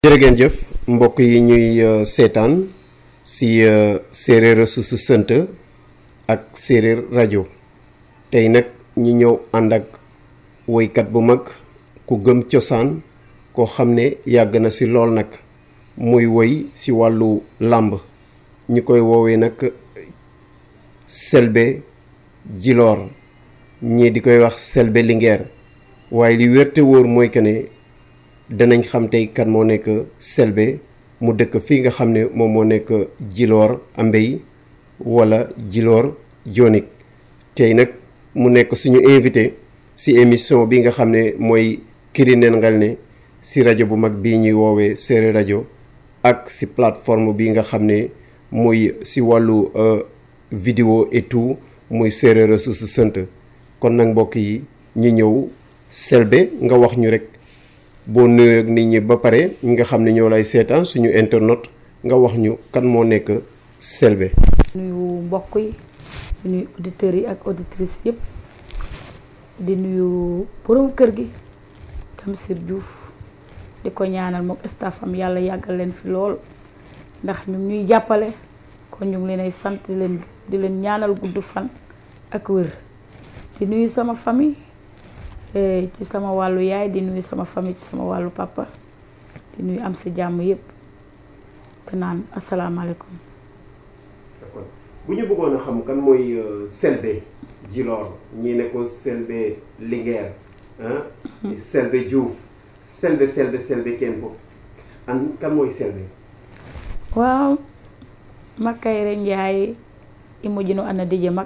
jërë ngeen jëf mbokk yi ñuy seetaan si séeréer ressource sant ak séeréer rajo tey nag ñu ñëw ànd ak woykat bu mag ku gëm cosaan koo xam ne yàgg na si lool nag muy woy si wàllu làmb ñu koy woowee nag Selbé Djilor ñii di koy wax Selbé Linguère waaye li wér te wóor mooy que ne danañ xam tey kan moo nekk Selbé mu dëkk fii nga xam ne moom moo nekk Djilor Ambey wala Djilor Dionik tey nag mu nekk suñu invité si émission bi nga xam ne mooy Kirinen Ngalné si rajo bu mag bii ñuy woowee Séeréer rajo ak si plateforme bi nga xam ne muy si wàllu vidéo et tout muy Séeréer ressource sant kon nag mbokk yi ñu ñëw Selbé nga wax ñu rek boo nuyoo ak nit ñi ba pare ñi nga xam ne ñoo lay seetaan suñu internet nga wax ñu kan moo nekk Selbé. nuyu mbokk yi di nuyu auditeurs yi ak auditrices yëpp di nuyu borom kër gi Tamsir Diouf di ko ñaanal mook staffam yàlla yàggal leen fi lool ndax ñu ñuy jàppale kon ñu ngi leen ay sant di leen di leen ñaanal gudd fan ak wér di nuyu sama famille. ci sama wàllu yaay di nuyu sama famille ci sama wàllu papa di nuyu am si jàmm yëpp te naan asalaamaaleykum. d'accord bu ñu bëggoon a xam kan mooy Selbé Djilor ñii ne ko Selbé Linguère ah. Selbé Diouf Selbé Selbé Selbé kenn foofu an kan mooy Selbé. waaw Makayre Njaay i mujjinu ana dije mag.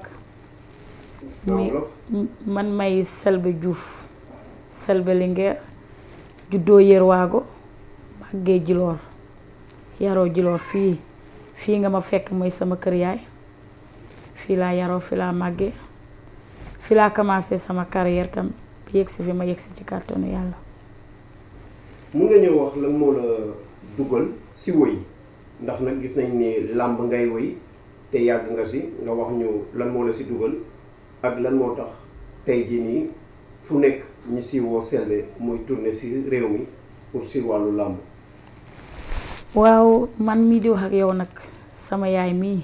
man may Selbé Diouf Selbé Linguère juddoo Yerwaago màggee Djilor yaroo Djilor fii fii nga ma fekk mooy sama kër yaay fii laa yaroo fii laa màggee fii laa commencé sama carrière tam bi yegsi fi ma yegsi ci kàttanu yàlla mun nga ñëw wax lan moo la dugal si woy ndax nag gis nañ ni làmb ngay woy te yàgg nga si nga wax ñu lan moo la si dugal ak lan moo tax tey jii nii fu nekk ñi si woo Selbé muy tourné si réew mi pour si wàllu làmb waaw man mii di wax ak yow nag sama yaay mii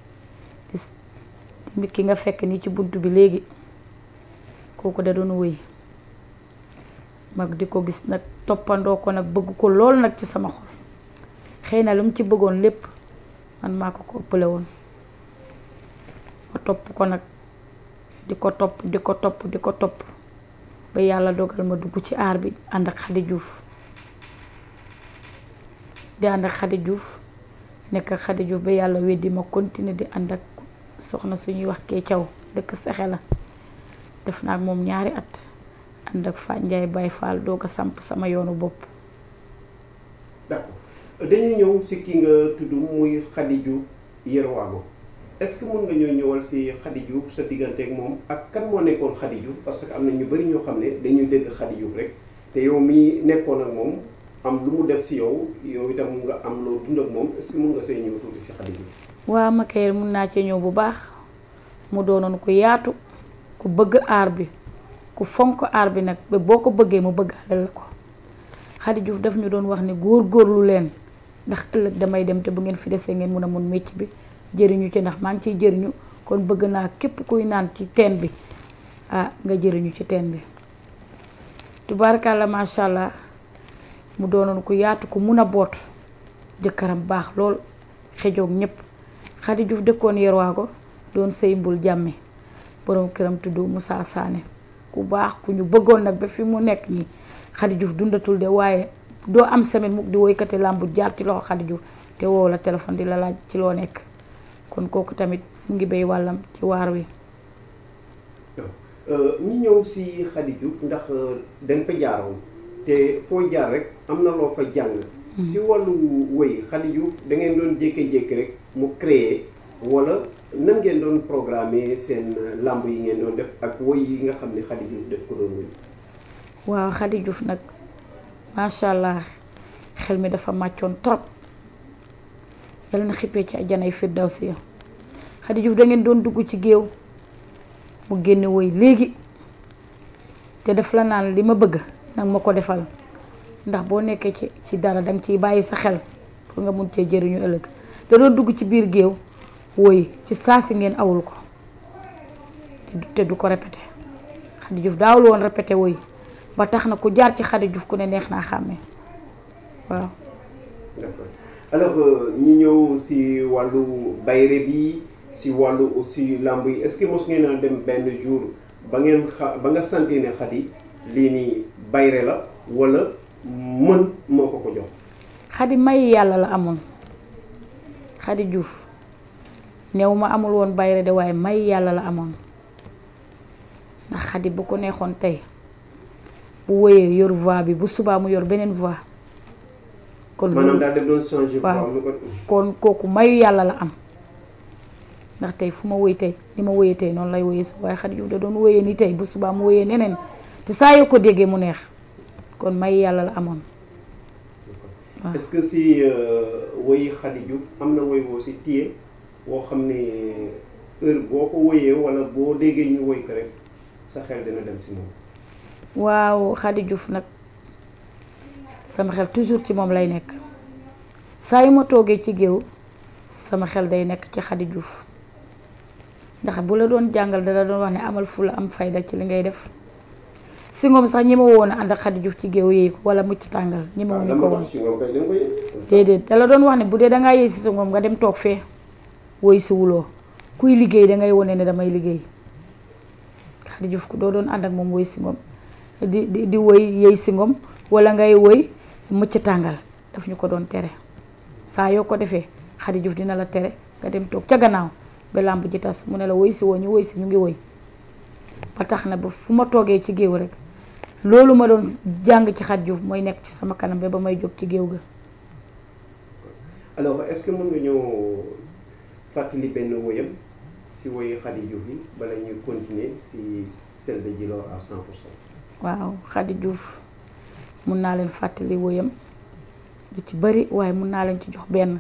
di ki nga fekk nii ci bunt bi léegi kooku da doon wëy mag di ko gis nag toppandoo ko nag bëgg ko lool nag ci sama xol xëy na lu mu ci bëggoon lépp man maa ko ko ëppale woon ma topp ko nag di ko topp di ko topp di ko topp ba yàlla dogal ma dugg ci aar bi ànd ak Xadi Juuf di ànd ak Xadi Juuf nekk ak Xadi Juuf ba yàlla weddi ma continuer di ànd ak soxna suñuy wax kee caw dëkk sexe la def naa ak moom ñaari at ànd ak Fa Njaay Baay Faal doog a samp sama yoonu bopp d'accord dañuy ñëw si ki nga tudd muy Xadi Juuf Yerwaago est-ce que mën nga ñoo ñëwal si Khady Diouf sa diggante ak moom ak kan moo nekkoon Khady Diouf parce que am na ñu bari ñoo xam ne dañuy dégg Khady Diouf rek te yow mii nekkoon ak moom am lu mu def si yow yow itam nga am loo dund ak moom est-ce que mën nga see ñëw tuuti si Khady Diouf. waaw Makayre mun naa cee ñëw bu baax mu doonoon ku yaatu ku bëgg aar bi ku fonk aar bi nag ba boo ko bëggee mu bëggaale la ko Khady Diouf daf ñu doon wax ne góor-góorlu leen ndax ëllëg damay dem te bu ngeen fi desee ngeen mun a mun mécc bi. jëriñu ci ndax maa ngi ciy jëriñu kon bëgg naa képp kuy naan ci teen bi ah nga jëriñu ci teen bi tubaarkàlla macha allah mu doonoon ku yaatu ku mun a boot jëkkëram baax lool xejoog ñépp Khady Diouf dëkkoon Yerwaago doon sëy mbul jàmme boroom këram tudd Moussa Sané ku baax ku ñu bëggoon nag ba fi mu nekk nii Khady Diouf dundatul de waaye doo am semaine mukk di woykati làmbu jaar ci loxo Khady Diouf te woow la téléphone di la laaj ci loo nekk kon kooku tamit mu ngi béy wàllam ci waar wi. ñi ñëw si Khady Diouf ndax da nga fa jaaroon te foo jaar rek am na loo fa jàng. si wàllu wëy Khady Diouf da ngeen doon jékki-jékki rek mu créer wala nan ngeen doon programmer seen làmb yi ngeen doon def ak wëy yi nga xam ne Khady Diouf def ko doon wëy. waaw Khady Diouf nag macha allah xel mi dafa màccoon trop. yàlla na xippee ci àjjanay firdawsi ya Khady Diouf da ngeen doon dugg ci géew mu génne woy léegi te daf la naan li ma bëgg nag ma ko defal ndax boo nekkee ci ci dara danga ciy bàyyi sa xel pour nga mun cee jëriñu ëllëg da doon dugg ci biir géew woy ci saa si ngeen awul ko te du te du ko répété Khady Diouf daawul woon répété woy ba tax na ku jaar ci Khady Diouf ku ne neex naa xàmmee waaw d'accord alors ñu ñëw si wàllu bayre bi si wàllu aussi làmb yi est-ce que mos ngeen a dem benn jour ba ngeen xa ba nga santee ne Khady lii nii bayre la walla mën moo ko ko jox Khady may yàlla la amoon Khady Diouf néew ma amul woon bayre de waaye may yàlla la amoon ndax Khady bu ko neexoon tey bu woyee yor voix bi bu subaa mu yor beneen voix kon maanaam loolu daal def doon changer waaw. forme ko kon kooku mayu yàlla la am ndax tey fu ma woy tey ni ma woyee tey noonu lay woyee su waaye Khady Diouf da doon woyee ni tey bu subaa mu woyee neneen te saa yoo ko déggee mu neex kon mayu yàlla la amoon waaw. est-ce que si woyi Khady Diouf am na woy boo si téye woo xam ne heure boo ko woyee walla boo déggee ñu woy ko rek sa xel dina dem si moom waaw Khady Diouf nag sama xel toujours ci moom lay nekk saa yu ma toogee ci géew sama xel day nekk ci Khady Diouf ndax bu la doon jàngal dala doon wax ne amal fu la am fayda ci li ngay def si ngoom sax ñi ma woon a ànd ak Khady Diouf ci géew yéey ko wala mucc tàngal ñi ma waaw wuñu ko dama woon ko si moom kay da nga ko yëg déedéet dala doon wax ne bu dee dangaa yéey si sa ngoom nga dem toog fee woy si wuloo kuy liggéey dangay wone ne damay liggéey Khady Diouf ku doo doon ànd ak moom woy si ngoom di di di woy yéey si ngoom wala ngay woy mucc tàngal daf ñu ko doon tere saa yoo ko defee Khady Diouf dina la tere nga dem toog ca gannaaw ba làmb ji tas mu ne la woy si woo ñu woy si ñu ngi woy ba tax na ba fu ma toogee ci géew rek loolu ma doon jàng ci Khady Diouf mooy nekk ci sama kanam ba ba may jóg ci géew ga alors est-ce que mën nga ñëw fàttali benn woyam si woyi Khady Diouf yi bala ñuy continuer si Selbé Djilor à 100 pour cent waaw Khady Diouf mun naa leen fàttali woyam lu ci bari waaye mun naa leen ci jox benn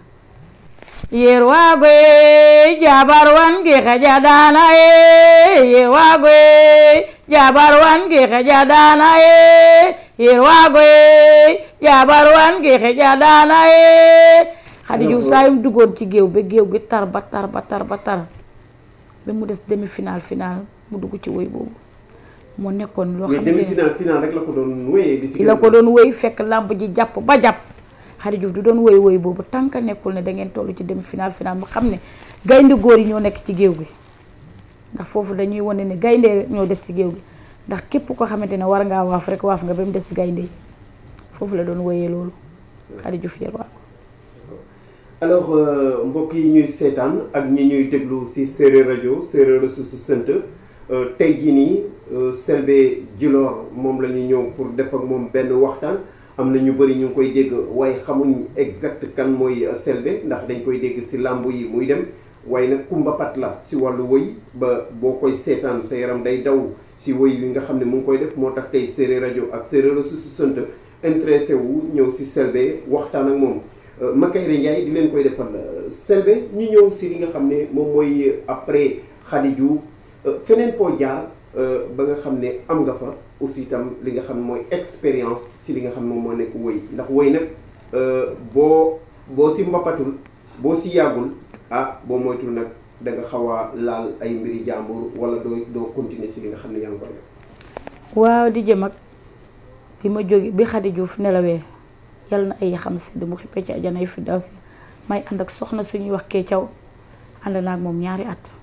yerwagoy jabar wan gi xeja daana ye yerwagoy jabar wan gi xeja daana ye yerwagoy jabar wan gi xeja daana ye Khady Diouf saa yum duggoon ci géew ba géew gi tar ba tar ba tar ba tar ba mu des demi final final mu dugg ci woy boobu moo nekkoon loo mais xamante demi ne final final rek la ko doon wéyee di si ci la ko doon woy fekk làmb ji jàpp ba jàpp Khady Diouf du doon woy woy boobu tànk nekkul ne da ngeen toll ci demi final final mu xam ne gaynde góor yi ñoo nekk ci géew gi ndax foofu dañuy wane ne gaynde ñoo des ci géew gi ndax képp ko xamante ne war ngaa waaf rek waaf nga ba mu des ci gaynde yi foofu la doon woyee loolu Khady Diouf yéen waa alors euh, mbokk yi ñuy seetaan ak ñi ñuy déglu si séeréer rajo séeréer la su sant tey jii nii euh, Selbé Djilor moom la ñu ñëw pour def ak moom benn waxtaan am na ñu bëri ñu ngi koy dégg waaye xamuñ exact kan mooy euh, Selbé ndax dañ koy dégg si làmb yi muy dem waaye nag kumbapat la si wàllu woy ba boo koy seetaan sa yaram day daw si woy wi nga xam ne mu ngi koy def moo tax tey séeréer rajo ak séeréer la su sant intéressé wu ñëw si Selbé waxtaan ak moom Makayre Ndiaye di leen koy defal Selbé ñu ñëw si li nga xam ne moom mooy après Khady Diouf feneen foo jaar ba nga xam ne am nga fa aussi itam li nga xam ne mooy expérience si li nga xam ne moom moo nekk woy ndax woy nag boo boo si mbappatul boo si yàggul ah boo moytul nag da nga xaw a laal ay mbiri jàmbur wala doo doo continuer si li nga xam ne yaa ngi koy def waaw di jëm ak bi ma jóge bi Khady Diouf nelawee yal na ay yaxam sedd mu xippee ci ajanay fi daw si may ànd ak soxna suñuy wax kee caw ànd naa ak moom ñaari at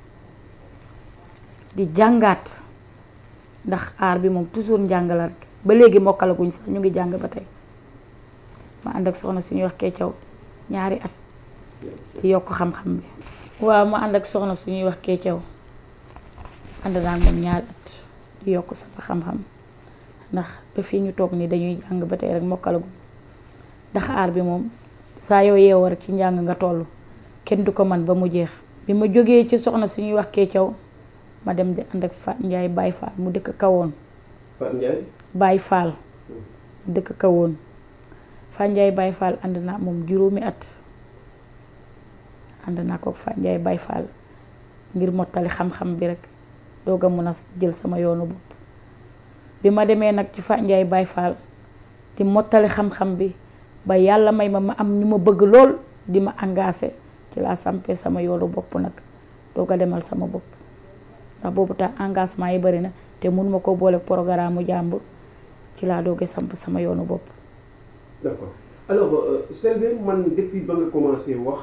di jàngaat ndax aar bi moom toujours njàng la rek ba léegi mokkalaguñ sax ñu ngi jàng ba tey ma ànd ak soxna suñuy wax kee caw ñaari at di yokk xam-xam bi waaw ma ànd ak soxna suñuy wax kee caw ànd naa ak moom ñaari at di yokk sama xam-xam ndax ba fii ñu toog nii dañuy jàng ba tey rek mokkalaguñ ndax aar bi moom saa yoo yeewoo rek ci njàng nga toll kenn du ko man ba mu jeex bi ma jógee ci soxna suñuy wax kee caw ma dem di ànd ak Fat Njaay Baay Faal mu dëkk kawoon Fat Ndiaye Baay Faal mu dëkk kawoon Fat Njaay Baay Faal ànd naa moom juróomi at ànd naa ko Fat Njaay Baay Faal ngir mottali xam-xam bi rek doog a mun a jël sama yoonu bopp bi ma demee nag ci Fat Njaay Baay Faal di mottali xam-xam bi ba yàlla may ma ma am ñu ma bëgg lool di ma engagé ci laa sampee sama yoolu bopp nag doo ko demal sama bopp ndax boobu tax engagement yi bari na te mun ma ko boole programme mu jàmbur ci laa dooge samp sama yoonu bopp d'accord alors euh, Selbé man depuis ba nga commencé wax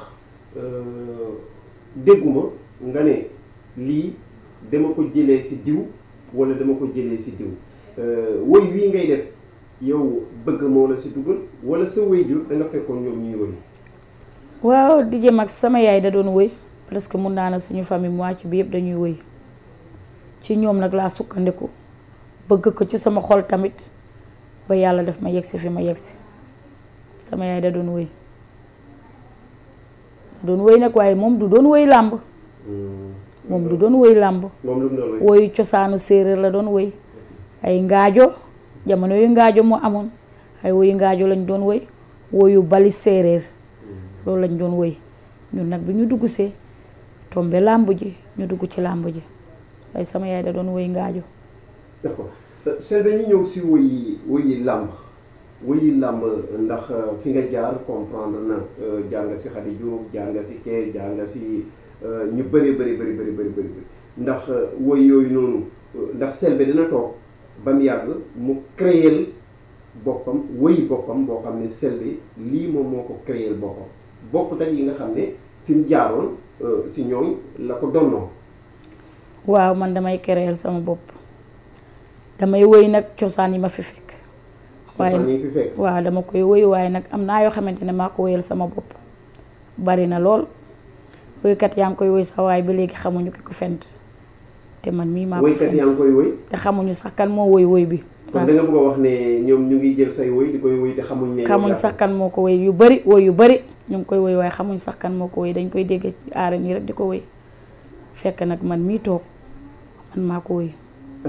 dégguma nga ne lii dama ko jëlee ci diw walla dama ko jëlee ci diw woy wii ngay def yow bëgg moo la ci dugal walla sa waajur da nga fekkoon ñoom ñuy woy waaw di jëm ak sama yaay da doon woy presque mun naa ne suñu famille moitié bi yëpp dañuy woy ci ñoom nag laa sukkandiku bëgg ko ci sama xol tamit ba yàlla def ma yegsi fi ma yegsi sama yaay da doon woy doon woy nag waaye moom du doon woy làmb moom du doon woy làmb moom lu mu doon woy woyu cosaanu séeréer la doon woy ay ngaajo jamono yu ngaajo moo amoon ay woyu ngaajo lañ doon woy woyu bali séeréer loolu lañ doon woy ñun nag bi ñu dugg see tombe làmb ji ñu dugg ci làmb ji waaye sama yaay da doon woy ngaajo d'accord Selbé ñu ñëw si woyi woyi làmb woyi làmb ndax fi nga jaar comprendre na jaar nga si Khady Diouf jaar nga si kee jaar nga si ñu bëri bëri bëri bëri bëri bëri ndax woy yooyu noonu ndax Selbé dina toog ba mu yàgg mu créer boppam woyi boppam boo xam ne Selbé lii moom moo ko créer boppam bokk ak yi nga xam ne fi mu jaaroon si ñooñ la ko donnoo waaw man damay créer sama bopp damay woy nag cosaan yi ma fi fekk cosaan yi fi fekk waaw dama koy woy waaye nag am naa yoo xamante ne maa ko woyal sama bopp bari na lool woykat yaa ngi koy woy sax waaye ba léegi xamuñu ki ko fent te man mii maa ko woykat yaa ngi koy woy te xamuñu sax kan moo woy woy bi kon da nga bëgg a wax ne ñoom ñu ngi jël say woy di koy woy te xamuñ ne xamuñ sax kan moo ko woy yu bari woy yu bari ñu ngi koy woy waaye xamuñ sax kan moo ko woy dañ koy dégg ci aara nii rek di ko woy fekk nag man mii toog man maa ko woy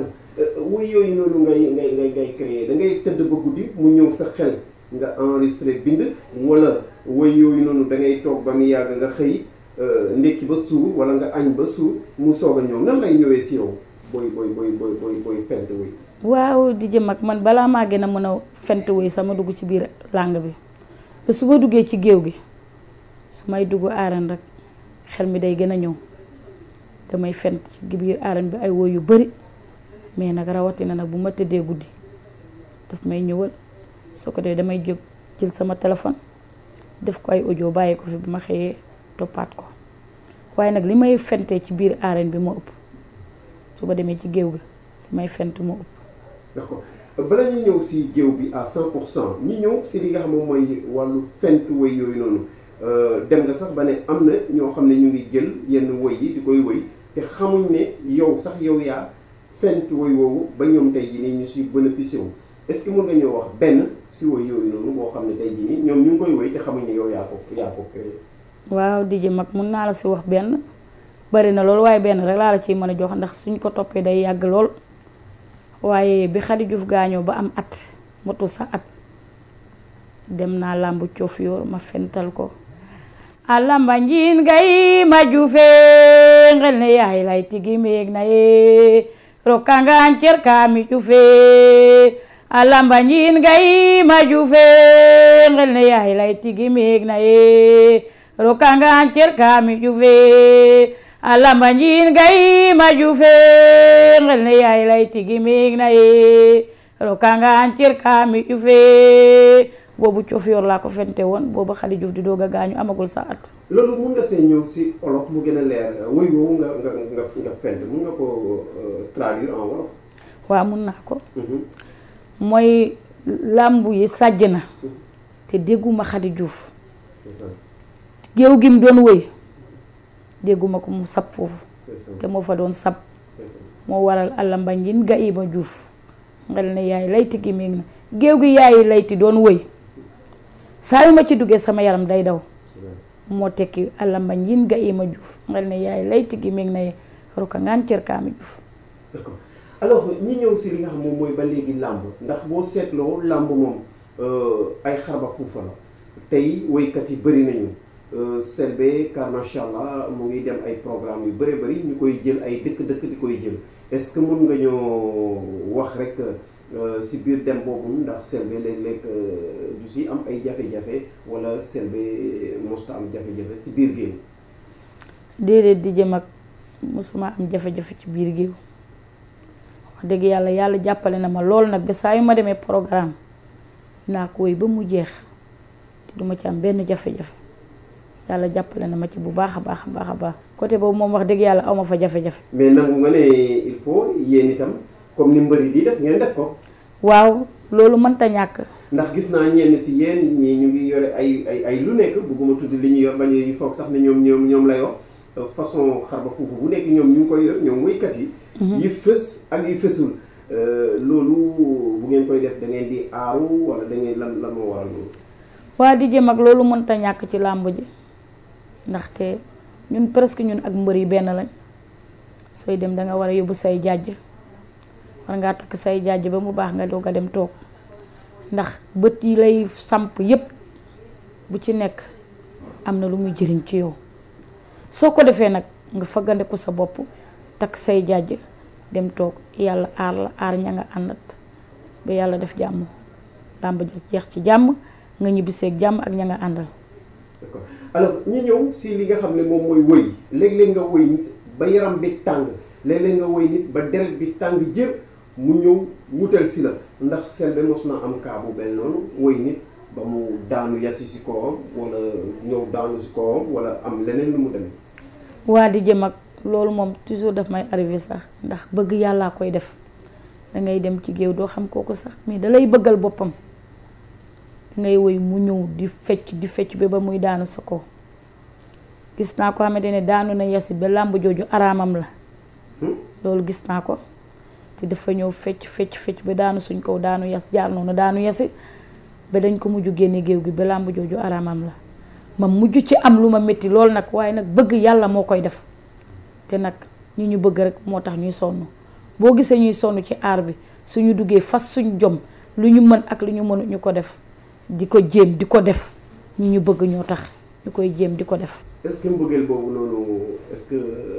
woy yooyu noonu ngay ngay ngay ngay créer da ngay tëdd ba guddi mu ñëw sa xel nga enregistré bind wala woy yooyu noonu da ngay toog ba mu yàgg nga xëy ndekki ba suur wala nga añ ba suur mu soog a ñëw nan lay ñëwee si yow booy booy booy booy booy booy fent woy waaw di jëm ak man balaa maa gën a mën a fent woy sama dugg ci biir làng bi ba su ma duggee ci géew gi su may dugg aaran rek xel mi day gën a ñëw damay fent ci biir aaran bi ay woy yu bari mais nag rawatina nag bu ma tëddee guddi daf may ñëwal su ko dee damay jóg jël sama téléphone def ko ay audio bàyyi ko fi bu ma xëyee toppaat ko waaye nag li may fentee ci biir arène bi moo ëpp su ba demee ci géew bi li may fent moo ëpp. d'accord bala ñuy ñëw si géew bi à 100 pour cent ñi ñëw si li nga xam moom mooy wàllu fent woy yooyu noonu dem nga sax ba ne am na ñoo xam ne ñu ngi jël yenn woy yi di koy woy te xamuñ ne yow sax yow yaa. fent woy woowu ba ñoom tey jii nii ñu si bénéficié wu est-ce que mën nga ñoo wax benn si woy yooyu noonu boo xam ne tey jii nii ñoom ñu ngi koy woy te xamuñ ne yow yaa ko yaa ko créé. waaw di ji mag mun naa la si wax benn bari na loolu waaye benn rek laa la ciy mën a jox ndax suñ ko toppee day yàgg lool waaye bi Khady Diouf gaañoo ba am at motul sa at dem naa làmb coof yoor ma fental ko a lamba njiin gay ma juufee ngel ne yaay lay tigi meeg na yee rokangan cer kami jufe alamba nyin gai ma jufe ngel ne yaay lay tigi meg na ye rokangan cer kami jufe alamba nyin gai ma jufe ngel ne yaay lay tigi meg na ye rokangan cer kami jufe boobu coof yor laa ko fente woon boobu Khady Diouf di doog a gaañu amagul sa at loolu mun nga see ñëw si olof mu gën a leer woy woowu nga nga nga nga fent mun nga ko traduire en wolof waaw mun naa ko mooy làmbu yi sàjj na te dégguma Khady Diouf géew gi mu doon woy dégguma ko mu sab foofu te moo fa doon sab moo waral àllamba njin ga ima Diouf ngel ne yaay layti gi méeg na géew gi yaayi layti doon woy saa yu ma ci duggee sama yaram day daw moo tekki àllamba njin ga ima Diouf ngel ne yaay layti gi méeg na ruka ngaan cër kaami Diouf d'accord alors ñi ñëw si li nga xam moom mooy ba léegi làmb ndax boo seetloo làmb moom ay xarba fuufa la tey woykat yi bëri nañu Selbé car macha allah mu ngi dem ay programme yu bëri bëri ñu koy jël ay dëkk-dëkk di koy jël est-ce que mun nga ñoo wax rek si biir dem boobu ndax Selbé léeg-léeg du si am ay jafe-jafe wala Selbé mosta am jafe-jafe si biir géew déedéet di jëm ak mosuma am jafe-jafe ci biir géew wax dëgg yàlla yàlla jàppale na ma lool nag ba saa yu ma demee programme naa ko woy ba mu jeex te duma ci am benn jafe-jafe yàlla jàppale na ma ci bu baax a baax a baax a baax côté boobu moom wax dëgg yàlla aw ma fa jafe-jafe mais nangu nga ne il faut yéen itam comme ni mbëri di def ngeen def ko waaw loolu mënta ñàkk ndax gis naa ñenn si yéen ñi ñu ngi yore ay ay ay lu nekk bëgguma tudd li ñu yor bañ a foog sax ne ñoom ñoom ñoom lay wax façon xarba foofu bu nekk ñoom ñu ngi koy yor ñoom woykat yi yi fës ak yi fësul loolu bu ngeen koy def da ngeen di aaru wala da ngeen lan lan moo waral loolu waa di jëm ak loolu mënta ñàkk ci làmb ji ndaxte ñun presque ñun ak mbër yi benn lañ sooy dem da nga war a yóbbu say jàjj war ngaa takk say jàjj ba mu baax nga doog a dem toog ndax bët yi lay samp yépp bu ci nekk am na lu muy jëriñ ci yow soo ko defee nag nga faggandeku sa bopp takk say jàjj dem toog yàlla aar la aar ña nga àndat ba yàlla def jàmm làmb ji jeex ci jàmm nga ñibbiseeg jàmm ak ña nga àndal d'accord alors ñu ñëw si li nga xam ne moom mooy woy léeg-léeg nga woy nit ba yaram bi tàng léeg-léeg nga woy nit ba deret bi tàng jër mu ñëw wutal si la ndax Selbé mos na am kaa bu mel noonu woy nit ba mu daanu yasi si kawam wala ñëw daanu si kawam wala am leneen lu mu demee waa di jëm ak loolu moom toujours daf may arrivé sax ndax bëgg yàllaa koy def dangay dem ci géew doo xam kooku sax mais dalay bëggal boppam dangay woy mu ñëw di fecc di fecc ba ba muy daanu sa kaw gis naa ko xamante ne daanu na yasi ba làmb jooju araamam la loolu gis naa ko te dafa ñëw fecc fecc fecc ba daanu suñ kaw daanu yas jaar noonu daanu yasi ba dañ ko mujj génne géew gi ba làmb jooju araamam la ma mujj ci am lu ma métti loolu nag waaye nag bëgg yàlla moo koy def te nag ñi ñu bëgg rek moo tax ñuy sonn boo gisee ñuy sonn ci aar bi suñu duggee fas suñ jom lu ñu mën ak lu ñu mënut ñu ko def di ko jéem di ko def ñi ñu bëgg ñoo tax ñu koy jéem di ko def est-ce que mbëggeel boobu noonu est-ce que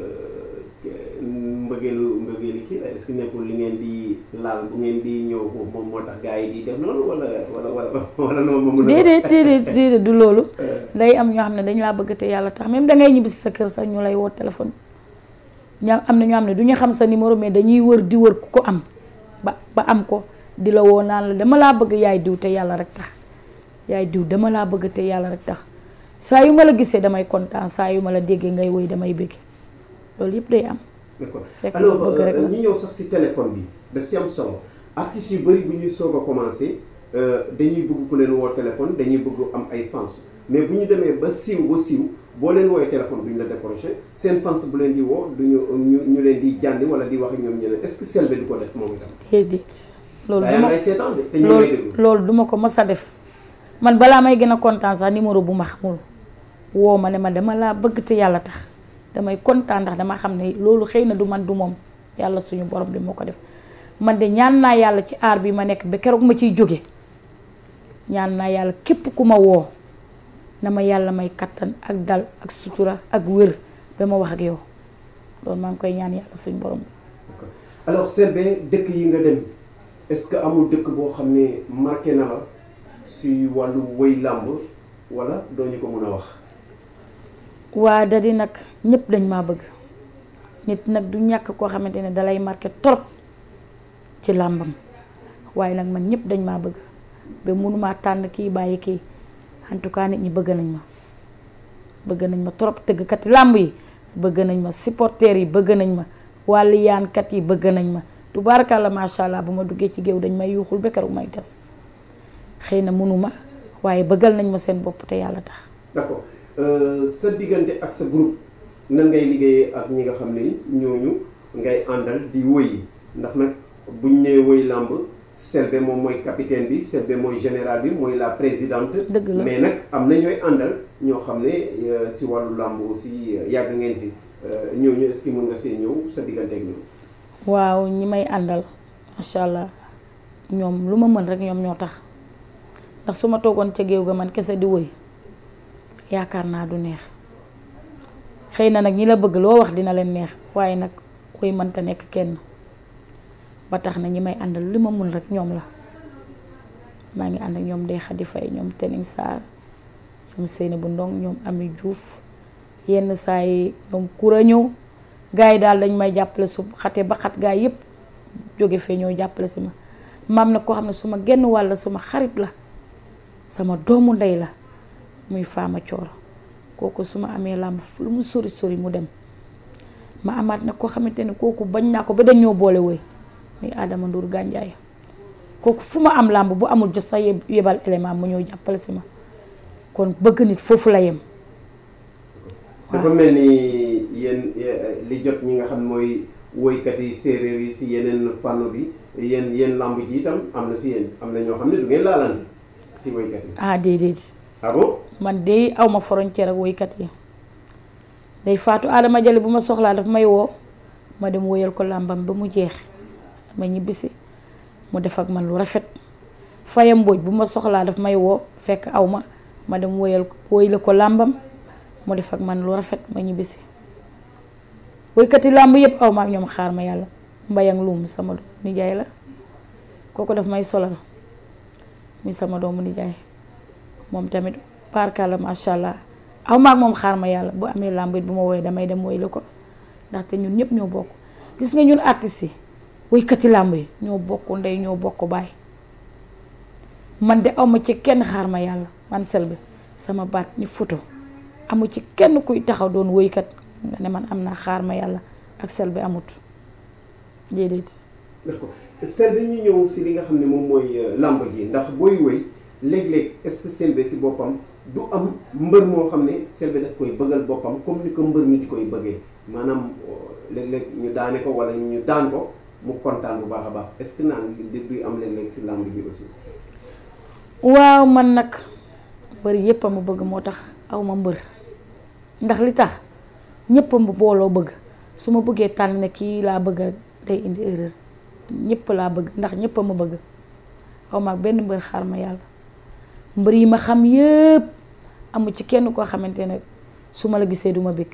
mbëggeelu mbëggeeli kii la est-ce que nekkul li ngeen di laal bu ngeen di ñëw foofu moom moo tax gars yi di def noonu wala wala wala wala noonu ma mën a déedéet déedéet déedéet du loolu day am ñoo xam ne dañ laa bëgg te yàlla tax même dangay ñibbi si sa kër sax ñu lay woo téléphone ña am na ñoo xam ne du ñu xam sa numéro mais dañuy wër di wër ku ko am ba ba am ko di la woo naan la dama laa bëgg yaay diw te yàlla rek tax yaay diw dama laa bëgg te yàlla rek tax saa yu ma la gisee damay kontaan saa yu ma la déggee ngay woy damay bëgg loolu yëpp day am d'accord fekk alors bëgg rek la. ñu ñëw sax si téléphone bi daf si am solo artistes yu bëri bu ñuy soog a commencé dañuy bëgg ku leen woo téléphone dañuy bëgg am ay fans mais bu ñu demee ba siiw ba siiw boo leen woowee téléphone duñu la décroché seen fans bu leen di woo duñu ñu ñu leen di jàndi wala di wax ak ñoom ñeneen est-ce que Selbé du ko def moom itam. déedéet loolu daa duma lay seetaan de te ñu lay déglu. loolu loolu duma ko mës a def man balaa may gën a kontaan sax numéro bu ma xamul woo ma ne ma dama laa bëgg te yàlla tax damay kontaan ndax dama xam ne loolu xëy na du man du moom yàlla suñu borom bi moo ko def man de ñaan naa yàlla ci aar bi ma nekk ba keroog ma ciy jóge ñaan naa yàlla képp ku ma woo na ma yàlla may kattan ak dal ak sutura ak wér ba ma wax ak yow loolu maa ngi koy ñaan yàlla suñu borom bi D'accord. alors Selbé dëkk yi nga dem est-ce que amul dëkk boo xam ne marqué na la si wàllu woy làmb wala doo ñu ko mën a wax. waa da di nag ñëpp dañ maa bëgg nit nag du ñàkk koo xamante ne dalay marqué trop ci làmbam waaye nag man ñëpp dañ maa bëgg ba mënumaa tànn kii bàyyi kii en tout cas nit ñi bëgg nañ ma bëgg nañ ma trop tëggkati làmb yi bëgg nañ ma supporters yi bëgg nañ ma wàllu yaankat yi bëgg nañ ma tubaarkàlla macha allah bu ma duggee ci géew dañ may yuuxul ba keroog may des xëy na mënuma waaye bëggal nañ ma seen bopp te yàlla tax d'accord Euh, sa diggante ak sa groupe nan ngay liggéeyee ak ñi nga xam ne ñooñu ngay àndal di woy ndax nag buñ nee woy làmb Selbé moom mooy capitaine bi Selbé mooy général bi mooy la présidente. dëgg la mais nag am na ñooy àndal ñoo xam ne euh, si wàllu làmb aussi euh, yàgg ngeen si ñooñu est-ce que mën nga see ñëw sa diggante ak ñoom. waaw ñi may àndal macha allah ñoom lu ma mën rek ñoom ñoo tax ndax su ma toogoon ca géew ga man kese di woy yaakaar naa du neex xëy na nag ñi la bëgg loo wax dina leen neex waaye nag woy mënta nekk kenn ba tax na ñi may àndal li ma mun rek ñoom la maa ngi ànd ak ñoom Ndeye Khady Faye ñoom Tening Sarr ñoom Seyni bu Ndong ñoom Ami Diouf yenn saa yi ñoom kura ñëw gars yi daal dañ may jàppale su xate ba xat gars yëpp jóge fee ñëw jàppale si ma maam na koo xam ne suma genn wàll suma xarit la sama doomu ndey la muy faama cooro kooku su ma amee làmb lu mu sori sori mu dem ma amaat nag koo xamante ne kooku bañ naa ko ba dañ ñoo boole woy muy Adama Ndour Gandiaye kooku fu ma am làmb bu amul jot sax yebal élément mu ñëw jàppale si ma kon bëgg nit foofu la yem dafa mel ni yéen li jot ñi nga xam mooy woykat yi séeréer yi si yeneen fànn bi yéen yéen làmb ji itam am na si yéen am na ñoo xam ne du ngeen laalante si woykat yi ah déedéet ah bon man de aw ma frontière ak woykat yi day faatu Adama Jali bu ma soxlaa daf may woo ma dem woyal ko làmbam ba mu jeex ma ñibbisi mu def ak man lu rafet Faye Mbodj bu ma soxlaa daf may woo fekk aw ma ma dem woyal ko woyla ko làmbam mu def ak man lu rafet ma ñibbisi woykat yi làmb yëpp aw ma ak ñoom xaar ma yàlla mbayang luum sama nijaay la kooku daf may solal muy sama doomu nijaay moom tamit barkalla macha allah aw ma ak moom xaar ma yàlla bu amee làmb it bu ma woowee damay dem woyla ko ndaxte ñun ñëpp ñoo bokk gis nga ñun artistes yi woykati làmb yi ñoo bokk ndey ñoo bokk baay man de awma ci kenn xaar ma yàlla man Selbé sama baat ni photo amu ci kenn kuy taxaw doon woykat nga ne man am naa xaar ma yàlla ak Selbé amut déedéet d'accord Selbé ñu ñëw si li nga xam ne moom mooy làmb ji ndax booy woy léeg-léeg est-ce que Selbé si boppam du am mbër moo xam ne Selbé daf koy bëggal boppam comme ni ko mbër mi di koy bëggee maanaam léeg-léeg ñu daane ko wala ñu daan ko mu kontaan bu baax a baax est-ce que naan di duy am léeg-léeg si làmb ji aussi waaw man nag mbër yépp a ma bëgg moo tax aw ma mbër ndax li tax ñépp a ma booloo bëgg su ma bëggee tànn ne kii laa bëgg day indi erreur ñépp laa bëgg ndax ñépp a ma bëgg aw ma ak benn mbër xaar ma yàlla mbër yi ma xam yépp amu ci kenn koo xamante ne su ma la gisee duma bëgg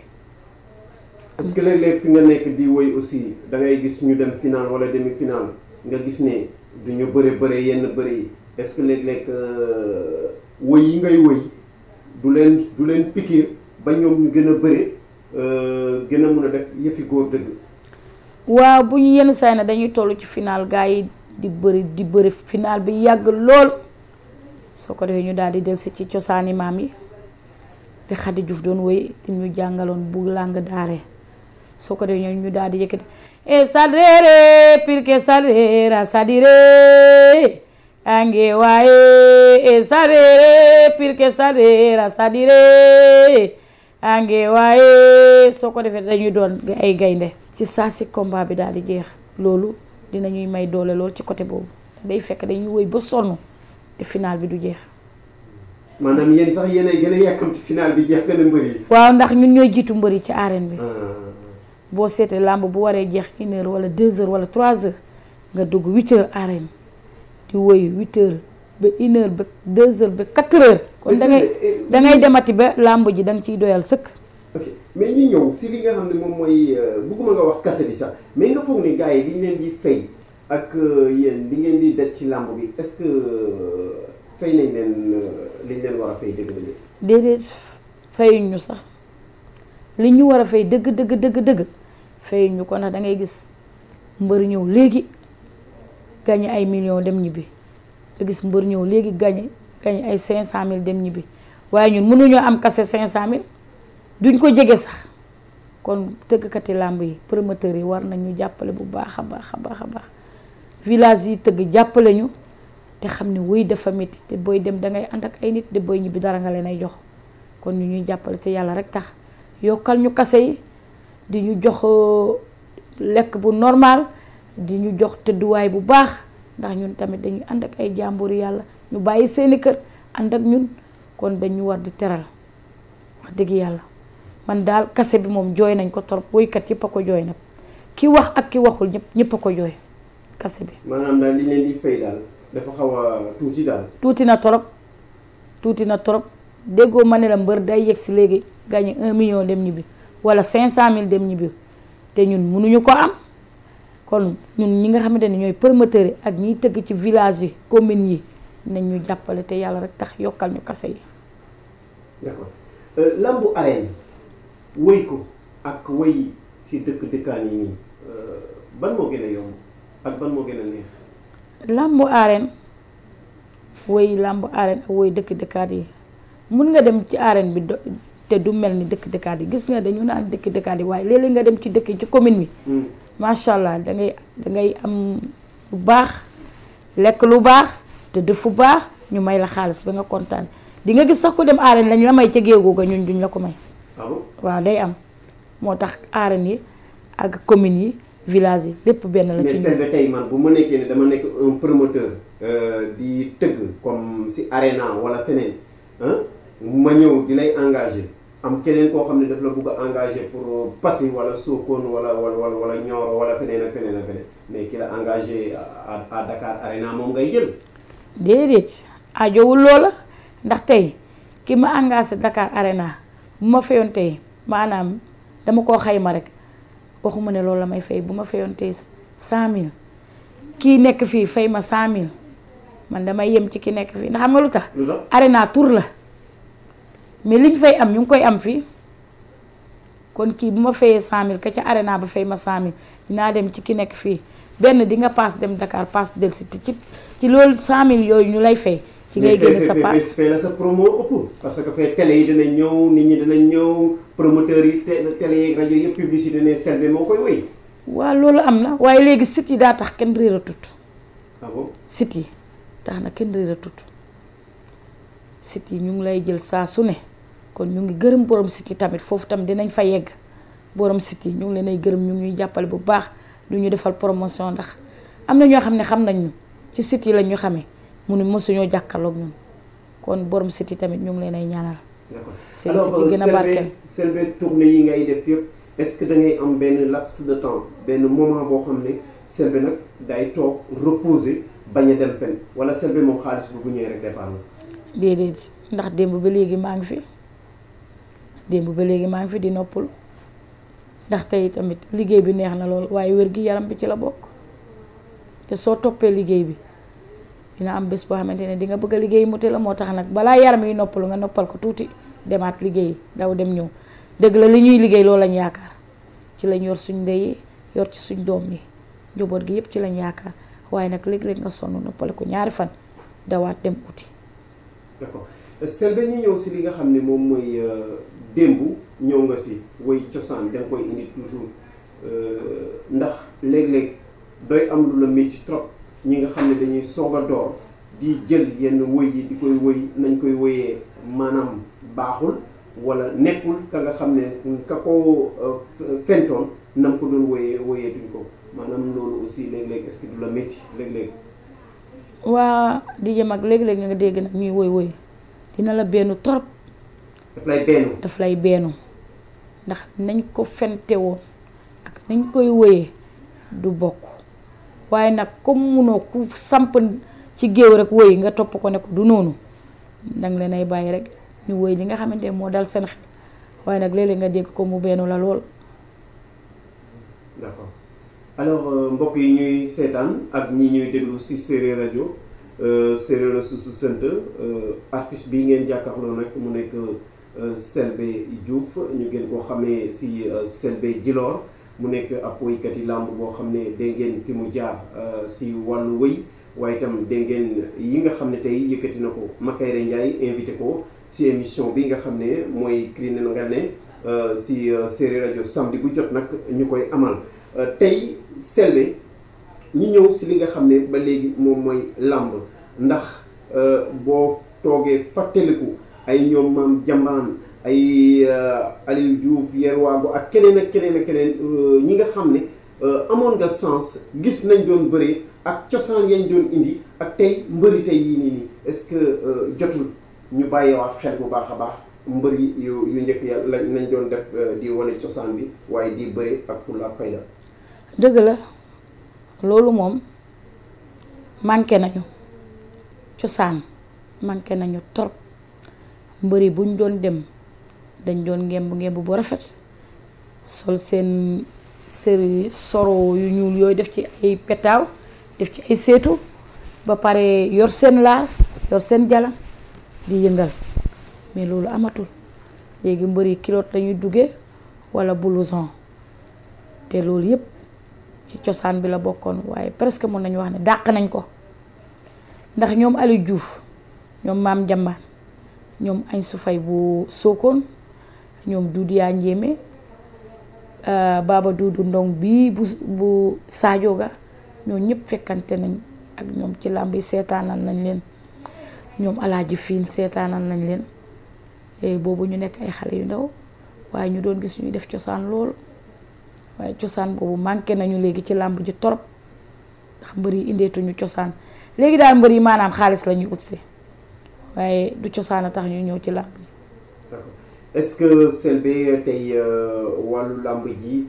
est-ce que léeg-léeg fi nga nekk di woy aussi da ngay gis ñu dem final wala demi final nga gis ne du ñu bëre bëre yenn bëre yi est-ce que léeg-léeg woy yi ngay woy du leen du leen pikiir ba ñoom ñu gën a bëre gën a mun a def yëfi góor dëgg. waaw bu ñu yenn saa yi dañuy toll ci final gars yi di bëri di bëri final bi yàgg lool soo ko defee ñu daal di delsi ci cosaani maam yi di Xadi Juuf doon woy di ñu jàngaloon bu làng daare soo ko defee ñu daal di yëkkati e salrere pirke salrera sadire ange waye e salrere pirke salrera sadire ange waaye soo ko defee dañuy doon ay gaynde ci saa si combat bi daal di jeex loolu dinañuy may doole lool ci côté boobu day fekk dañuy woy ba sonn te final bi du jeex maanaam yéen sax yéen ay gën a yàkkamti final bi jeex gën a mbër yi. waaw ndax ñun ñooy jiitu mbër yi ci arène bi boo seetee làmb bu waree jeex une heure wala deux heures wala trois heures nga dugg huit heures arène di woy huit heures ba une heure ba deux heures ba quatre heures kon da ngay da ngay demati ba làmb ji da nga ciy doyal sëkk ok mais ñu ñëw si li nga xam ne moom mooy bugguma nga wax kase bi sax mais nga foog ne gars yi liñ leen di fay ak yéen li ngeen di daj ci làmb bi est-ce que fay nañ leen liñ leen war a fay dëgg dëgg déedéet fayuñ ñu sax li ñu war a fay dëgg dëgg dëgg dëgg fayuñ ñu ko ndax da ngay gis mbër ñëw léegi gañe ay millions dem ñibbi nga gis mbër ñëw léegi gañe gañe ay cinq cent mille dem ñibbi waaye ñun mënuñoo am kase cinq cent mille duñ ko jege sax kon tëggkati làmb yi promoteurs yi war nañu jàppale bu baax a baax a baax a baax village yi tëgg jàppale ñu te xam ne wuy dafa métti te booy dem dangay ànd ak ay nit te booy ñibbi dara nga leen ay jox kon ñu ñuy jàppale te yàlla rek tax yokkal ñu kase yi di ñu jox lekk bu normal di ñu jox tëdduwaay bu baax ndax ñun tamit dañuy ànd ak ay jàmbur yàlla ñu bàyyi seeni kër ànd ak ñun kon dañu war di teral wax dëgg yàlla man daal kase bi moom jooy nañ ko torop woykat yëpp a ko jooy nag ki wax ak ki waxul ñëpp ñëpp a ko jooy kase bi maanaam daal li leen di fay daal dafa xaw a tuuti daal tuuti na torop tuuti na torop déggoo ma ne la mbër day yegg si léegi gagné un million dem ñibbi wala cinq cent mille dem ñibbi te ñun mënuñu ko am kon ñun ñi nga xamante ne ñooy promoteurs yi ak ñiy tëgg ci village yi communes yi nañ ñu jàppale te yàlla rek tax yokkal ñu kase yi d'accord lambu arène wëy ko ak wëy si dëkk dëkkaan yi nii ban moo gën a yomb ak ban moo gën a neex làmbu arène woy làmbu arène ak woy dëkk dëkkaat yi mun nga dem ci arène bi do- te du mel ni dëkk dëkkaat yi gis nga dañu naan dëkk dëkkaat yi waaye léeg-léeg nga dem ci dëkk ci commune bi macha allah da ngay da ngay am lu baax lekk lu baax te def fu baax ñu may la xaalis ba nga kontaan di nga gis sax ku dem arène lañ la may ca géegoo ga ñun duñ la ko may ah bon waaw day am moo tax arène yi ak communes yi village yi lépp benn la ci mais ñun Selbé tey man bu ma nekkee ne dama nekk un promoteur euh, di tëgg comme si arena wala feneen ah ma ñëw di lay engagé am keneen koo xam ne daf la bugg a engagé pour Passy wala Sokone wala wala wala wala Nioro wala feneen ak feneen ak feneen mais ki la engagé à à Dakar arena moom ngay jël. déedéet ajowul loola ndax tey ki ma engagé Dakar Arena bu ma fayoon tey maanaam dama koo xayma rek waxuma ne loolu la may fay bu ma fayoon tey cent mille kii nekk fii fay ma cent mille man damay yem ci ki nekk fii ndax xam nga lu tax lu tax Arena tour la mais liñ fay am ñu ngi koy am fii kon kii bu ma fayee cent mille ka ca Arena ba fay ma cent mille dinaa dem ci ki nekk fii benn di nga paas dem Dakar paas dellusi te ci ci loolu cent mille yooyu ñu lay fay ci ngay génne sa paas fee la sa promo ëpp parce que fee télé yi dinañ ñëw nit ñi dinañ ñëw promoteurs yi té- télé yeeg rajo yëpp publicité ne Selbé moo koy wéy waaw loolu am na waaye léegi site yi daa tax kenn réeratut ah bon site yi tax na kenn réeratut site yi ñu ngi lay jël saa su ne kon ñu ngi gërëm borom site yi tamit foofu tam dinañ fa yegg borom site yi ñu ngi leen ay gërëm ñu ngi ñuy jàppale bu baax du ñu defal promotion ndax am na ñoo xam ne xam nañ ñu ci site yi lañ ñu xamee mu ne mosuñoo jàkkaarloog ñun kon borom site yi tamit ñu ngi leen ay ñaanal d'accord seen alors site yi gën a barkeel Selbé Selbé tournée yi ngay def yëpp est-ce que da ngay am benn laps de temps benn moment boo xam ne Selbé nag day toog reposer bañ a dem fenn wala Selbé moom xaalis bu bu ñëwee rek départ la déedéet ndax démb ba léegi maa ngi fi démb ba léegi maa ngi fi di noppalu ndax tey tamit liggéey bi neex na lool waaye wér gi yaram bi ci la bokk te soo toppee liggéey bi dina am bés boo xamante ne di nga bëgg a liggéey mu te la moo tax nag balaa yaram yi noppalu nga noppal ko tuuti demaat liggéey daw dem ñëw dëgg la li ñuy liggéey loolu lañ yaakaar ci lañ yor suñ ndey yi yor ci suñ doom yi njaboot gi yëpp ci lañ yaakaar waaye nag léeg-léeg nga sonn noppale ko ñaari fan dawaat dem uti d'accord Selbé ñu ñëw si li nga xam ne moom mooy euh, démb ñëw nga si woy cosaan da nga koy indi toujours euh, ndax léeg-léeg doy am lu la métti trop ñi nga xam ne dañuy soog a door di jël yenn woy yi di koy woy nañ koy woyee maanaam baaxul wala nekkul ka nga xam ne ka ko euh, f- fentoon nam ko doon woyee woyeetuñ ko maanaam loolu aussi léeg-léeg est-ce que du la métti léeg-léeg waa di jëm ak léeg-léeg nga dégg nag ñuy woy woy dina la benn trop daf lay benn daf lay beenu ndax nañ ko fente woon ak nañ koy woyee du bokk waaye nag comme munoo ku samp ci géew rek woy nga topp ko ne ko du noonu danga leen ay bàyyi rek ñu woy li nga xamante ne moo dal seen xel waaye nag léeg-léeg nga dégg ko mu beenu la lool d'accord alors euh, mbokk yi ñuy seetaan ak ñi ñuy déglu ci séeréer rajo euh, séeréer la su su sant artiste bi ngeen jàkkaarloo nag mu nekk euh, Selbé Diouf ñu gën koo xamee ci Selbé Djilor mu nekk ab woykat yi làmb boo xam ne dégg ngeen fi mu jaar ci wàllu wëy waaye itam dégg ngeen yi nga xam ne tey yëkkati na ko Makayre Ndiaye invité ko ci émission bi nga xam ne mooy Crinel nga ne ci séeréer rajo samedi bu jot nag ñu koy amal tey Selbé ñu ñëw si li nga xam ne ba léegi moom mooy làmb ndax boo toogee fàttaliku ay ñoom maam jambaan ay Aliou Diouf Yerwago ak keneen ak keneen ak keneen ñi nga xam ne amoon nga sens gis nañ doon bëree ak cosaan yañ doon indi ak tey mbëri tey yii nii nii est-ce que jotul ñu bàyyiwaat xel bu baax a baax mbër yi yu yu njëkk ya lañ nañ doon def di wane cosaan bi waaye di bëre ak fulla ak fayda dëgg la loolu moom manqué nañu cosaan manqué nañu trop mbëri buñ doon dem dañ doon ngemb ngemb bu rafet sol seen séri soro yu ñuul yooyu def ci ay petaaw def ci ay seetu ba pare yor seen laar yor seen jala di yëngal mais loolu amatul léegi mbër yi kilote lañuy duggee wala blouson te loolu yëpp ci cosaan bi la bokkoon waaye presque mën nañu wax ne dàq nañ ko ndax ñoom Aliou Diouf ñoom maam Jambaan ñoom añ su fay bu Sokone ñoom Doudou yaa njéeme Baba Doudou Ndong bii bu bu Sadio ga ñoo ñëpp fekkante nañ ak ñoom ci làmb yi seetaanal nañ leen ñoom alaaji fiin seetaanal nañ leen boobu ñu nekk ay xale yu ndaw waaye ñu doon gis ñuy def cosaan lool waaye cosaan boobu manqué nañu léegi ci làmb ji torop ndax mbër yi indeetuñu cosaan léegi daal mbër yi maanaam xaalis la ñuy utsi waaye du cosaan a tax ñu ñëw ci làmb ji d'accord est-ce que Selbé tey wàllu làmb ji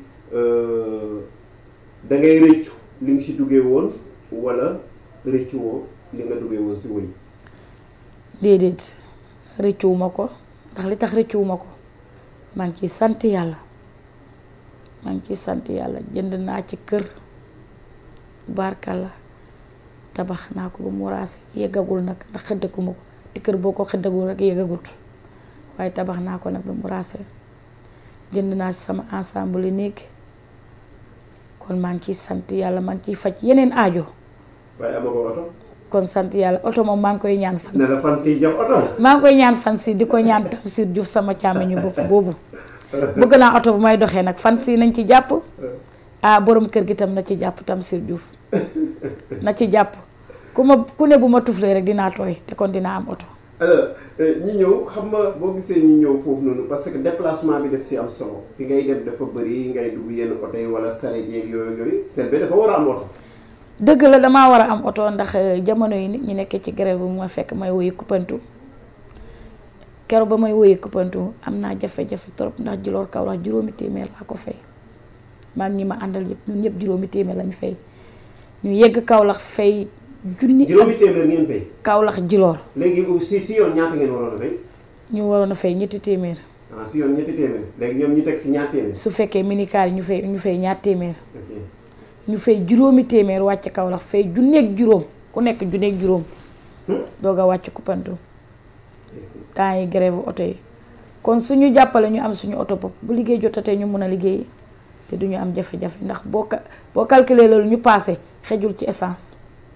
da ngay rëccu li nga si duggee woon wala rëccu woo li nga duggee woon si wëy déedéet rëccuwuma ko ndax li tax rëccuwuma ko maa ngi ciy sant yàlla maa ngi ciy sant yàlla jënd naa ci kër barkalla tabax naa ko ba mu raase yeggagul nag ndax xëddaguma ko te kër boo ko xëddagul rek yeggagul waaye tabax naa ko nag ba mu raase jënd naa ci sama ensemble yi néeg kon maa ngi ciy sant yàlla maa ngi ciy faj yeneen aajo waaye amagoo oto kon sant yàlla oto moom maa ngi koy ñaan fan ne la fan si jox oto maa ngi koy ñaan fan si di ko ñaan Tamsir Diouf sama càmmiñu bopp boobu bëgg naa oto bu may doxee nag fan si nañ ci jàpp ah borom kër gi tam na ci jàpp Tamsir Diouf na ci jàpp ku ma ku ne bu ma tuflee rek dinaa tooy te kon dinaa am oto alors ñi ñëw xam nga boo gisee ñi ñëw foofu noonu parce que déplacement bi def si am solo fi ngay dem dafa bëri ngay dugg yenn oto yi wala sareet yeeg yooyu yooyu Selbé dafa war a am oto dëgg la damaa war a am oto ndax jamono yi nit ñi nekkee ci grève bi ma fekk may woyi kuppantu keroog ba may woyi kuppantu am naa jafe-jafe trop ndax Djilor Kaolack juróomi téeméer laa ko fay maa ngi ñi ma àndal yëpp ñun ñëpp juróomi téeméer lañ fay ñu yegg Kaolack fay junni juróomi téeméer ngeen fay Kaolack Djilor léegi si si yoon ñaata ngeen waroon a fay ñu waroon a fay ñetti téeméer ah si yoon ñetti téeméer léegi ñoom ñu teg si ñaar téeméer su fekkee minicar yi ñu fay ñu fay ñaar téeméer ok ñu fay juróomi téeméer wàcc Kaolack fay junneeg juróom ku nekk junneeg juróom doog a wàcc kuppantu temps yi grève oto yi kon suñu jàppale ñu am suñu oto bopp bu liggéey jotatee ñu mën a liggéey te duñu am jafe-jafe ndax boo ca boo calculer loolu ñu paase xejul ci essence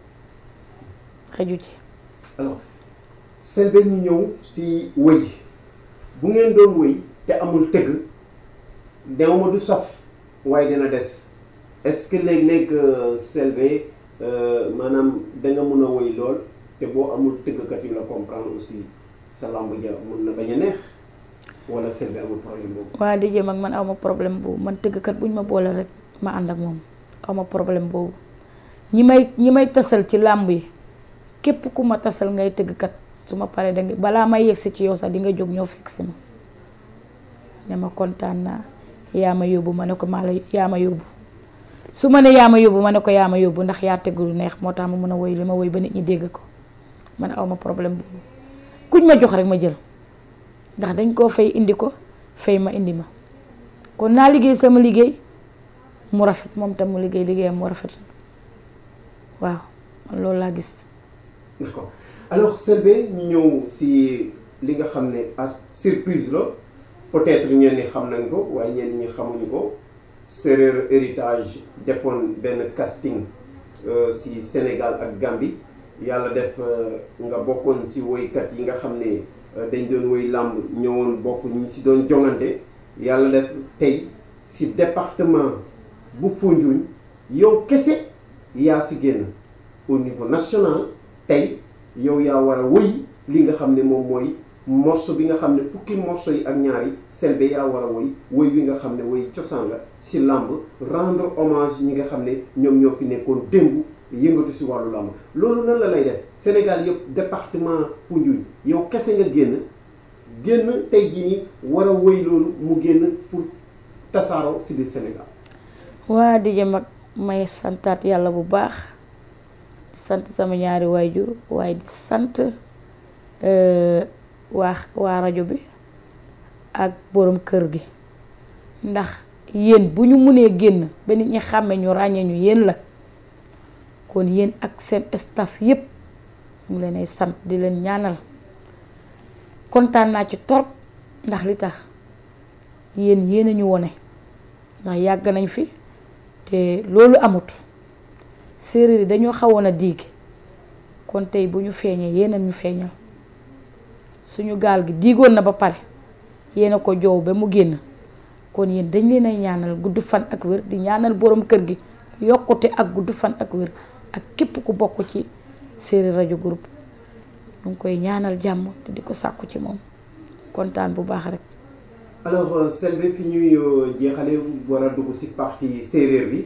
xeju ci alors Selbé ñu ñëw si wëy bu ngeen doon wëy te amul tëgg dewma du saf waaye dina des est-ce que léeg-léeg Selbé maanaam danga mën a wëy lool te boo amul tëggkat yu la comprendre aussi sa lamb ja mën na bañ a neex wala Selbé amul problème boobu waa di jëm ak man awma problème boobu man tëggkat bu ñu ma boole rek ma ànd ak moom awma problème boobu ñi may ñi may tasal ci làmb yi képp ku ma tasal ngay tëggkat su ma paree danga balaa may yegsi ci yow sax di nga jóg ñëw fekk si ma ne ma kontaan naa yaa ma yóbbu ma ne ko maa la yaa ma yóbbu su ma ne yaa ma yóbbu ma ne ko yaa ma yóbbu ndax yaa tëgg lu neex moo tax ma mën a woy li ma woy ba nit ñi dégg ko man awma problème boobu kuñ ma jox rek ma jël ndax dañ koo fay indi ko fay ma indi ma kon naa liggéey sama liggéey mu rafet moom tam mu liggéey liggéeyam mu rafet waaw man loolu laa gis d'accord alors Selbé ñu ñëw si li nga xam ne à surprise la peut-être ñenn ñi xam nañ ko waaye ñenn ñi xamuñu ko Séeréer héritage defoon benn casting si Sénégal ak Gambie yàlla def nga bokkoon si woykat yi nga xam ne dañ doon woy làmb ñëwoon bokk ñi si doon jongante yàlla def tey si département bu Foundiougne yow kese yaa si génn au niveau national tey yow yaa war a woy li nga xam ne moom mooy morceau bi nga xam ne fukki morceau yi ak ñaari Selbé yaa war a woy woy wi nga xam ne woy cosaan la si làmb rendre hommage ñi nga xam ne ñoom ñoo fi nekkoon démb yëngatu si wàllu làmb loolu nan la lay def Sénégal yëpp département Foundiougne yow kese nga génn génn tey jii nii war a woy loolu mu génn pour tasaaroo si biir Sénégal waa di jëm ak may santaat yàlla bu baax di sant sama ñaari waajur waaye di sant waa waa rajo bi ak borom kër gi ndax yéen bu ñu mënee génn ba nit ñi xàmme ñu ràññee ñu yéen la kon yéen ak seen staff yépp ñu leen ay sant di leen ñaanal kontaan naa ci torop ndax li tax yéen yéen a ñu wone ndax yàgg nañ fi te loolu amut séeréer yi dañoo xawoon a diig kon tey bu ñu feeñee yéen a ñu feeñal suñu gaal gi diigoon na ba pare yéen a ko joow ba mu génn kon yéen dañ leen ay ñaanal gudd fan ak wér di ñaanal borom kër gi yokkute ak gudd fan ak wér ak képp ku bokk ci séeréer rajo groupe ñu ngi koy ñaanal jàmm te di ko sàkku ci moom kontaan bu baax rek. alors Selbé fi ñuy jeexale war a dugg ci partie séeréer bi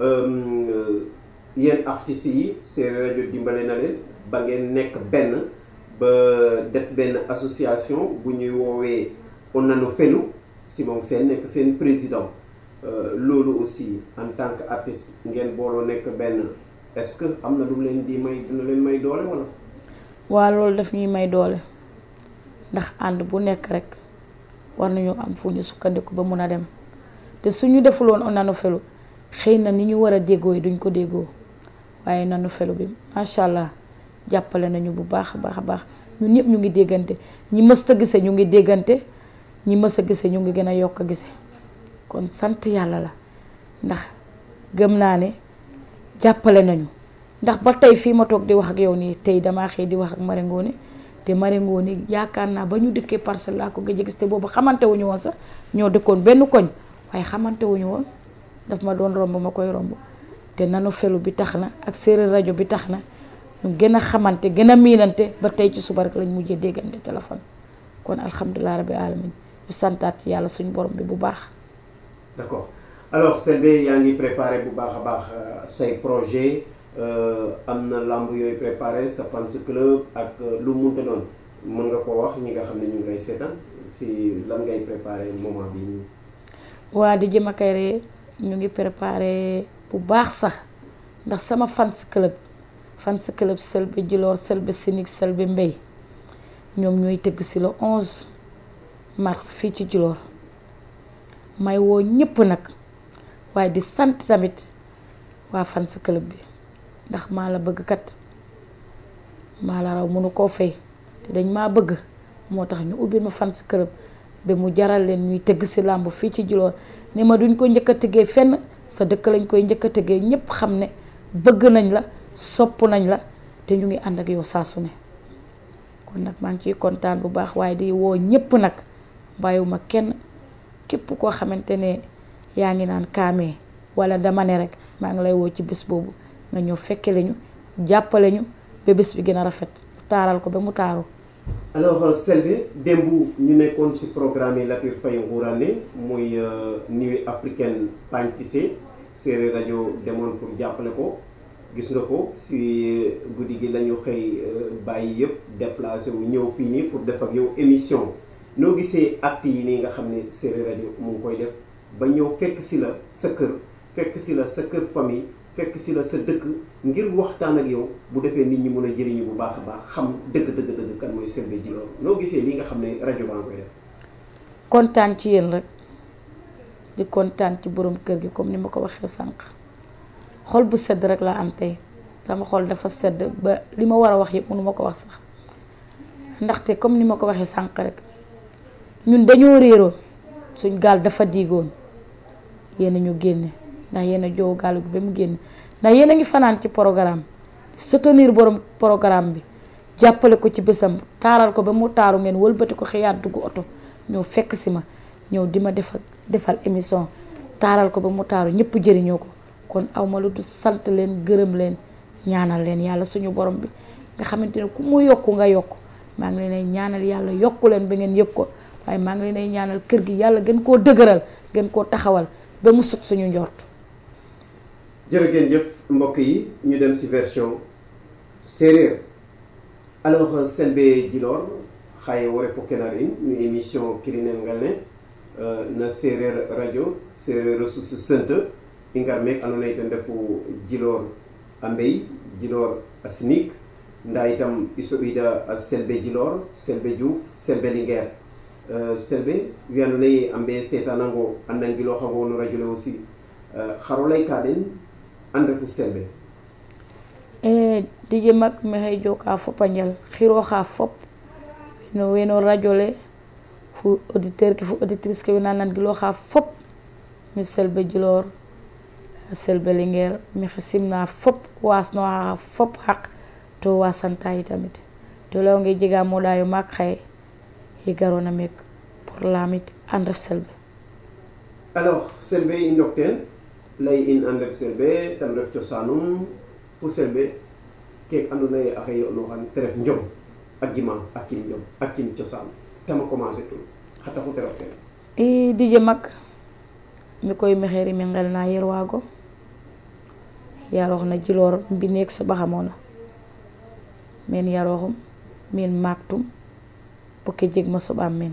yéen artistes yi séeréer rajo dimbale na leen ba ngeen nekk benn ba def benn association bu ñuy woowee Onano Felu Simon Sène nekk seen président loolu aussi en tant que artiste ngeen booloo nekk benn est-ce que am na lu leen di may dina leen may doole wala. waa loolu daf ñuy may doole ndax ànd bu nekk rek war nañu am fu ñu sukkandiku ba mun a dem te suñu defuloon Onano Felu xëy na ni ñu war a déggoo yi duñ ko déggoo waaye Onano Felu bi macha allah jàppale nañu bu baax a baax a baax ñun ñëpp ñu ngi déggante ñi mës a gise ñu ngi déggante ñi mës a gise ñu ngi gën a yokk a gise kon sant yàlla la ndax gëm naa ne jàppale nañu ndax ba tey fii ma toog di wax ak yow nii tey damaa xëy di wax ak Mari Ngoone te Mari Ngoone yaakaar naa ba ñu dëkkee parcelle laa ko gëj a gis te boobu xamante wuñu woon sax ñoo dëkkoon benn koñ waaye xamante wuñu woon daf ma doon romb ma koy romb te Onano Felu bi tax na ak séeréer rajo bi tax na ñu gën a xamante gën a miinante ba tey ci suba rek lañ mujjee déggante téléphone kon alhamdulilah rabbi alamin ñu santaat ci yàlla suñu borom bi bu baax. d'accord alors Selbé yaa ngi préparé bu baax a baax say projet am na lamb yooyu préparé sa fans club ak lu munte doon mën nga ko wax ñi nga xam ne ñu ngi lay seetaan si lan ngay préparé moment bi nii. waa di jëm akay ñu ngi préparé bu baax sax ndax sama fans club fans club Selbé Djilor Selbé Sinig Selbé Mbey ñoom ñooy tëgg si le 11 mars fii ci Djilor may woo ñëpp nag waaye di sant tamit waa fans club bi ndax maa la bëgg kat maa la raw mënu koo fay te dañ maa bëgg moo tax ñu ubbil ma fans club ba mu jaral leen ñuy tëgg si làmb fii ci Djilor ne ma duñ ko njëkk a tëggee fenn sa dëkk lañ koy njëkk a tëggee ñëpp xam ne bëgg nañ la sopp nañ la te ñu ngi ànd ak yow saa su ne kon nag maa ngi ciy kontaan bu baax waaye di woo ñëpp nag bàyyiwuma kenn képp koo xamante ne yaa ngi naan kaamee wala dama ne rek maa ngi lay woo ci bés boobu nga ñëw fekke lañu jàppale ñu ba bés bi gën a rafet taaral ko ba mu taaru alors Selbé démb ñu nekkoon ci programme yi Latir Faye Ngourane muy nuit africaine Pagne Tissé séeréer rajo demoon pour jàppale ko gis nga ko ci guddi gi lañu xëy bàyyi yëpp déplacé wu ñëw fii nii pour def ak yow émission noo gisee acte yi nii nga xam ne séeréer rajo mu ngi koy def ba ñëw fekk ci la sa kër fekk ci la sa kër famille fekk ci la sa dëkk ngir waxtaan ak yow bu defee nit ñi mën a jëriñu bu baax a baax xam dëgg dëgg dëgg kan mooy Selbé Djilor noo gisee li nga xam ne rajo baa ngi koy def. kontaan ci yéen rek di kontaan ci borom kër gi comme ni ma ko waxee sànq xol bu sedd rek laa am tey sama xol dafa sedd ba li ma war a wax yëpp mënu ma ko wax sax ndaxte comme ni ma ko waxee sànq rek ñun dañoo réeroon suñ gaal dafa diigoon yéen a ñu génne ndax yéen a jow gaal bi ba mu génne ndax yéen a ngi fanaan ci programme soutenir borom programme bi jàppale ko ci bésam taaral ko ba mu taaru ngeen wëlbati ko xëyaat dugg oto ñëw fekk si ma ñëw di ma defal defal émission taaral ko ba mu taaru ñëpp jëriñoo ko kon aw ma lu du sant leen gërëm leen ñaanal leen yàlla suñu borom bi nga xamante ne ku mu yokku nga yokk maa ngi leen ay ñaanal yàlla yokku leen ba ngeen yëg ko waaye maa ngi leen ay ñaanal kër gi yàlla gën koo dëgëral gën koo taxawal ba mu sut suñu njort. jërëjëf jëf mbokk yi ñu dem ci version séeréer alors Selbé Djilor xaye wore fo kenarin no émission kirinel ngal ne na séeréer radio séeréer ressource sente i ngar meek andoona yee ten refu Djilor a Mbey Djilor a Sinig ndaa itam i soɓiida a Selbé Djilor Selbé Diouf Selbé Linguère selbe wiyano nayi ambe setanango an nangilo xango no radio le aussi xaro lay ka den an refu selbe e dije mak maxey joka fopa njal xiro xa fop no weno radio le fu auditeur ke fu auditrice ke wena nangilo xa fop mi selbe jilor selbe linguère maxey simna fop wasnoxa fop xaq to wasanta yi tamit to leyonge jega moɗayo maak xaye ye garona meek pour lamit an ref selbe alors selbe i ndok teen lay in an ref selbe tam ref cosanum fu selbe keek andoona yee axe yo'nooxan te ref njom a gima a kim njom a kim cosaan tama commencer tul xa taxu te ref teen i dije mak mi koy maxey rimi ngel na yer waago yaroox na jiloor mbineek soɓaxamoona men yarooxum men maaktum bo ke jeg ma soɓaam men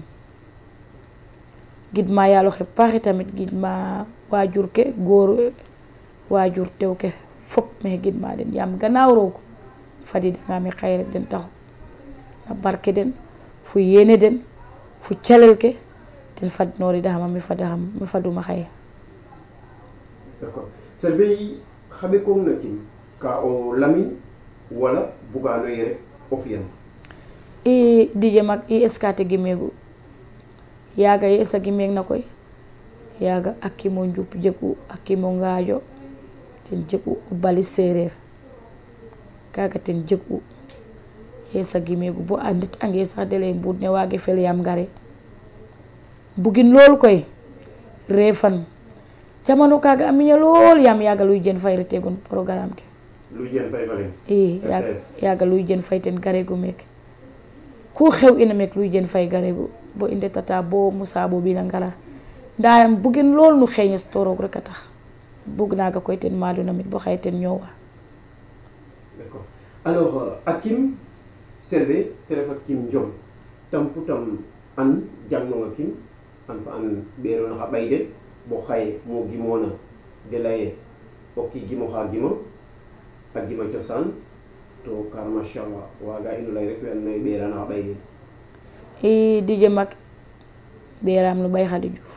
gidma yaaloxe paaxi tamit gidma waajur ke góor waajur tew ke fop maxey gidma den yaam gannaaw roog fadidangami xaye rek den taxu na barke den fu yene den fu calel ke ten fadnooridaxama mi fadaxam mi faduma xaye d'accord selbe yi xame koog na kim ka o lamin wala bugaano ye rek o fiyan i dije mag i eskate gimeegu yaaga ye esa gimeeg na koy yaaga a kimo njup jegu a kimo ngaajo ten jegu o bali sereer kaaga ten jegu yesa gimeegu bo a ndet ange sax dele mbuud ne waage fel yaam ngare bugin lool koy reefan jamano kaaga a miña lool yaam yaaga luy jen fay retegun programme ke lu jen fay fa leen i yaaga luy jen fay ten garegu meeke ku xew ina meek luy jen fay garegu bo i ndetata bo Moussa bo bina ngara nda bugin lool nu xeeñes to roog rek a tax bug naaga koy ten maaduna mit bo xaye ten ñoowa d'accord alors a kim selbe te ref a kim njom tam fu tam an jangnonga kim an fa an ɓeerona xa ɓay den bo xaye mo gimoona de leye o ki gimoxa gima a gima cosaan to kar machallah waaga ino lay rek we andoona yee ɓeerana xa ɓay den i dije mag ɓeeraam no ɓay Khady Diouf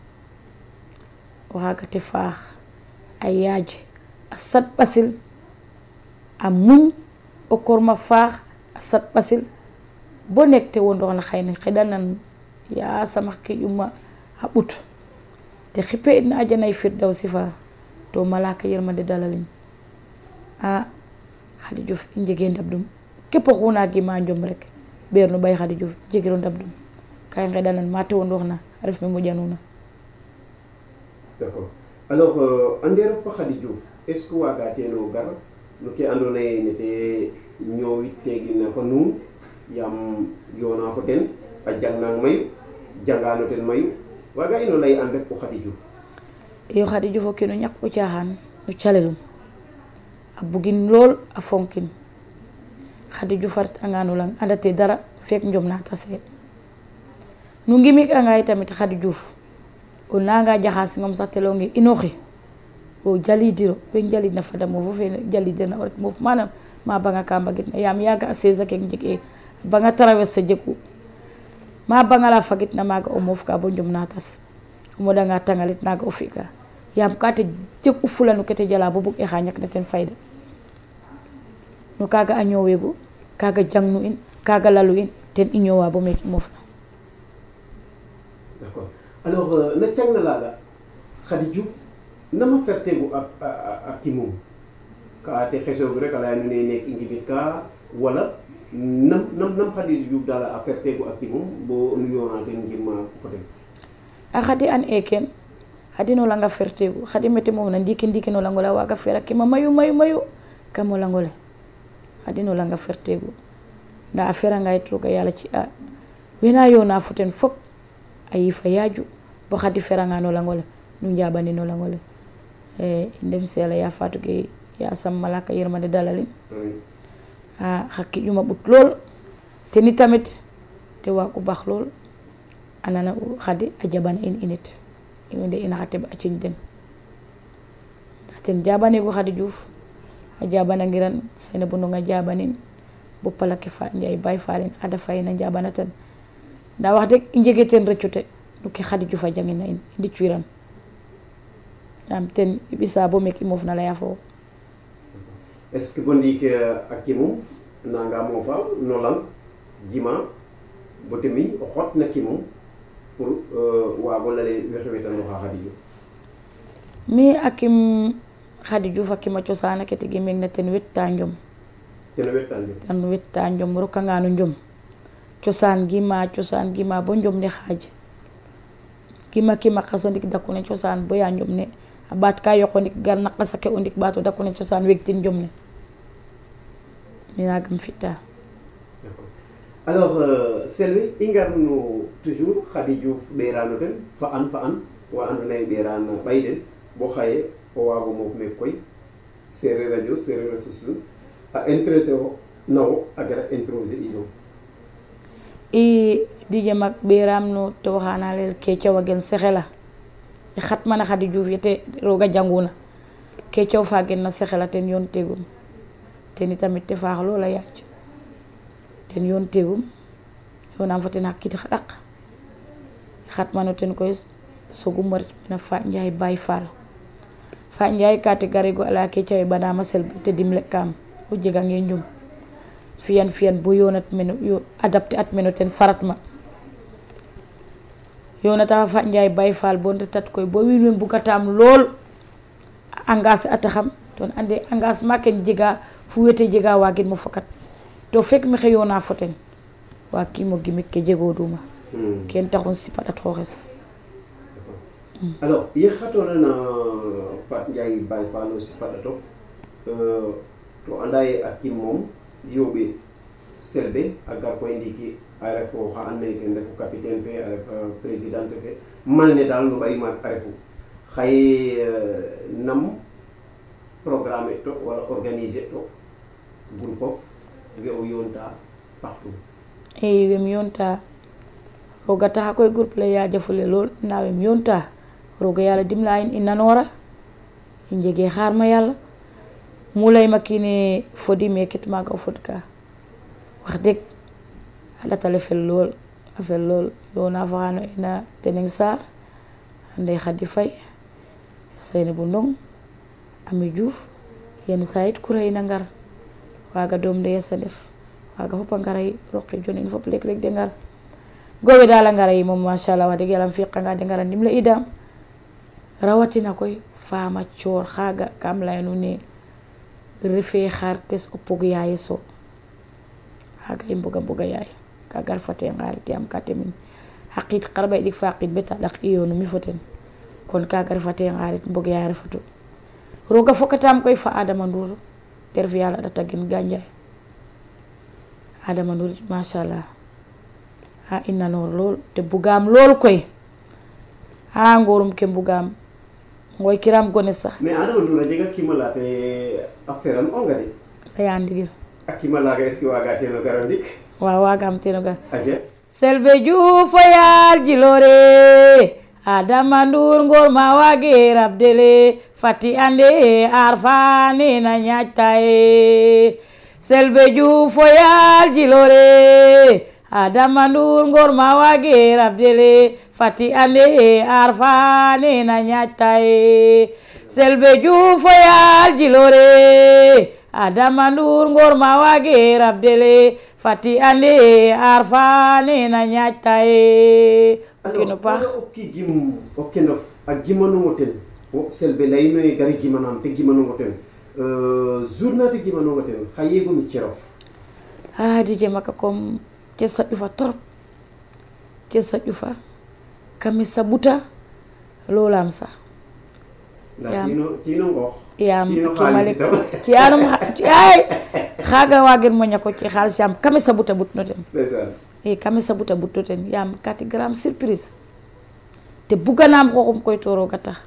o xaaga te faax a yaaj a sat ɓasil a muñ o korma faax a sat ɓasil bo nek te wondoxna xayne xeɗanan yasam xa qiƴuma a ɓut te xipe itna ajanay firdawsi fa to malaka yirmande dalalin a Khady Diouf i njege ndabdum képp oxuna gima njom rek ɓeer no ɓay Khady Diouf jegiro ndabdum ka i ngeɗanan ma te wondoxna a ref me moƴanuna d'accord alors ande ref fa Khady Diouf est ce que waaga teeno gar no ke andoona yee nete ñoowit teegina fa nuun yaam yoona fo ten a jangnang mayu jangaano ten mayu waaga ino lay an ref o Khady Diouf iyo Khady Diouf o kiino ñak o caaxaan no calelum a bugin lool a fonkin Khady Diouf a ret anga no lang andate dara fek njom na tase nu ngimik anga tamit Khady Diouf o nanga jaxasingom sax te leyonge inoxi o jalidiro we jalidna fadamo fo fe jalidirna o ret moof manam ma banga ka mbagitna yaam yaaga a seize ke jeg e banga traverse jegu ma banga la fagitna maaga o moof ka bo njom na tas o moɗanga tangalit naga o fi'ka yaam ka te jeg u fula no kete jala bo bug e xa ñakna ten fayda no kaga a ñoowegu kaga jangnu in kaga lalu in ten i ñoowa bo meeke i moofna d'accord alors na cangna laaga Khady Diouf nama fertegu a, a, a kimum ka te xesoogu rek a leya nuun ee neek i ngimit ka wala nam nam nam Khady Diouf daal a fertegu a kimum bo nu yoona ten ngim fo ten a Khady an e ken Khady no langa fertegu Khady mete moofna ndiiki ndiiki no langole a waaga fer a kima mayu mayu mayu kam o langole Khady no langa fertegu nda a feranga yit roog a yaala ci a wena yoona fo ten fop a yiifa yaaju bo Khady feranga no langole nu njaɓani no langole e ndem si Yàlla ya faatu ge yasam malaka yërmande dalalin a xa kiƴuma ɓut lool te ni tamit te waagu baax lool a nana Khady a jaɓana in init i wende ina xa teɓ a ciñ den nda ten jaɓanigu Khady Diouf a jaɓanangiran sene bo ndonga jaɓanin bo palake fa Njaay Baay Faalen Ada Faye na njaɓana tan nda wax deg i njege ten rëccute no ke Khady Diouf a jangina in i ndicwiran yaam ten i ɓisa bo meek i moof na leya fo wo est ce que bo ndiik a kimum nanga moofa no lang jima bo temiñ o xot na kimum pour waago lale wexe wetanoxa Khady Diouf mi a kim Khady Diouf a kima cosaan ake tegi meek na ten wetta njom teno wettan ten wetta njom rokanga no njom cosaan gima cosaan gima bo njom ne xaaj kima kima xaso ndik daku ne cosaan bo ya njom ne a ɓaat ka yoqo ndik gar na qasa ke o ndik ɓaato daku ne cosaan wegtin njom ne mi nagam fi'ta alors Selbe i ngar no toujours Khady Diouf ɓerano ten fa an fa an wa andoona yee ɓeran ɓay den bo xaye o waago moof meek koy sereer radio sereer a susu a intéressé o na wo a gara introser ino i dije mag ɓeram no te waxana leel kecaw a gen sexela i xatmana Khady Diouf yete roga janguna kecaw fa gen na sexela ten yoon tegum ten itamit te faax loola yaac ten yoon tegum yoonam fo ten xa kiit xa ɗaq i xatmano ten koy sogum ret mena Fat Ndiaye Baye Fall Fat Ndiaye ka te garigo a leya kecaw e ɓanama Selbe te dimle kam o jegange njum fiyan fiyan bo yonat meno yo adapté at meno ten farat ma yonata fa Ndiaye Baye Fall bo retat koy bo wiin we mbugatam lool engagé ata xam ton ande engagement ken jega fu wete jega wagin mo fokat to fek maxey yona fo ten waakimo gimik ke jegoduma ken taxun sipaɗat xooxes alors ye xatoona na Fat Ndiaye Baye Fall o sipaɗatof to anda ye a kim moom yooɓe Selbe a gar koy ndiiki a ref oxa andoona yee ten refu capitaine fe a ref présidente fe mal ne daal no ɓay maak a refu xaye nam programme to wala organiser to groupe of we o yoonta partout i wem yoonta roga taxa koy groupe le yaajafule lool nda wem yoonta roga yàlla dimla in i nanoora i njege xaar ma yàlla mu layma kiine fodi me ket maaga o fod ka wax deg a ɗatale fel lool a fel lool yoona faxano ina Teneng Sarr Ndeye Khady Faye Seynabou Ndong Ami Diouf yenn saa yit kura ina ngar waaga doom de yes a ndef waaga fop a ngara yi roqi jon in fop leeg leeg de ngar gowe daal a ngara yi moom machallah wax deg yàlla fiqanga de ngara ndimle idam rawatina koy faama coor xaaga kam layanu ne refe xaar tes o pog yaye so xaaga i mboga mboga yaay ka gar fate ngarit yaam ka temin xa qiid xarɓay ɗik fa qiid beta ɗak i yoonu mi fo ten kon ka gar fate ngarit mbog yaay refatu roga fokatam koy fa Adama Ndour te ref yàlla ɗata gen ganjaay Adama Ndour machallah a i nanoor lool te bugaam lool koy a ngorum ke mbugaam ngoy kiram gone sax mais Adama Ndour a jega kiima la te a feran onga de leya ndigil a kiima laaga est ce que waaga teeno gara ndik waaw waagam teno gar aja Selbe Diouf o yaal jilore Adama Ndour ngor ma wage rabdele fati ande arfane na ñaajta e Selbe Diouf o yaal jilore Adama Ndour ngor ma wage rabdele fati ande arfane na ñaajta e Selbe Diouf o yaal jilore Adama Ndour ngor ma wage rabdele fati ande arfane na ñaajta e kino paax o ki gim o kenof a gimanongo ten o Selbe leyino ye gari gimanam te gimanongo ten journée te gimanongo ten xa yeegonu cerof a dije maka comme ce saƴufa torop ce saƴufa kami saɓuta lolam sax nda Yaam. ciino ciino ngoox yaam ciino kimale xaalis itam ci anum ay xaaga wagen moña ko ci xaalis yaam kami saɓuta ɓutno ten ndeysaan i kami saɓuta ɓutno ten yaam kati gram surprise te buganam xooxum koy to roga tax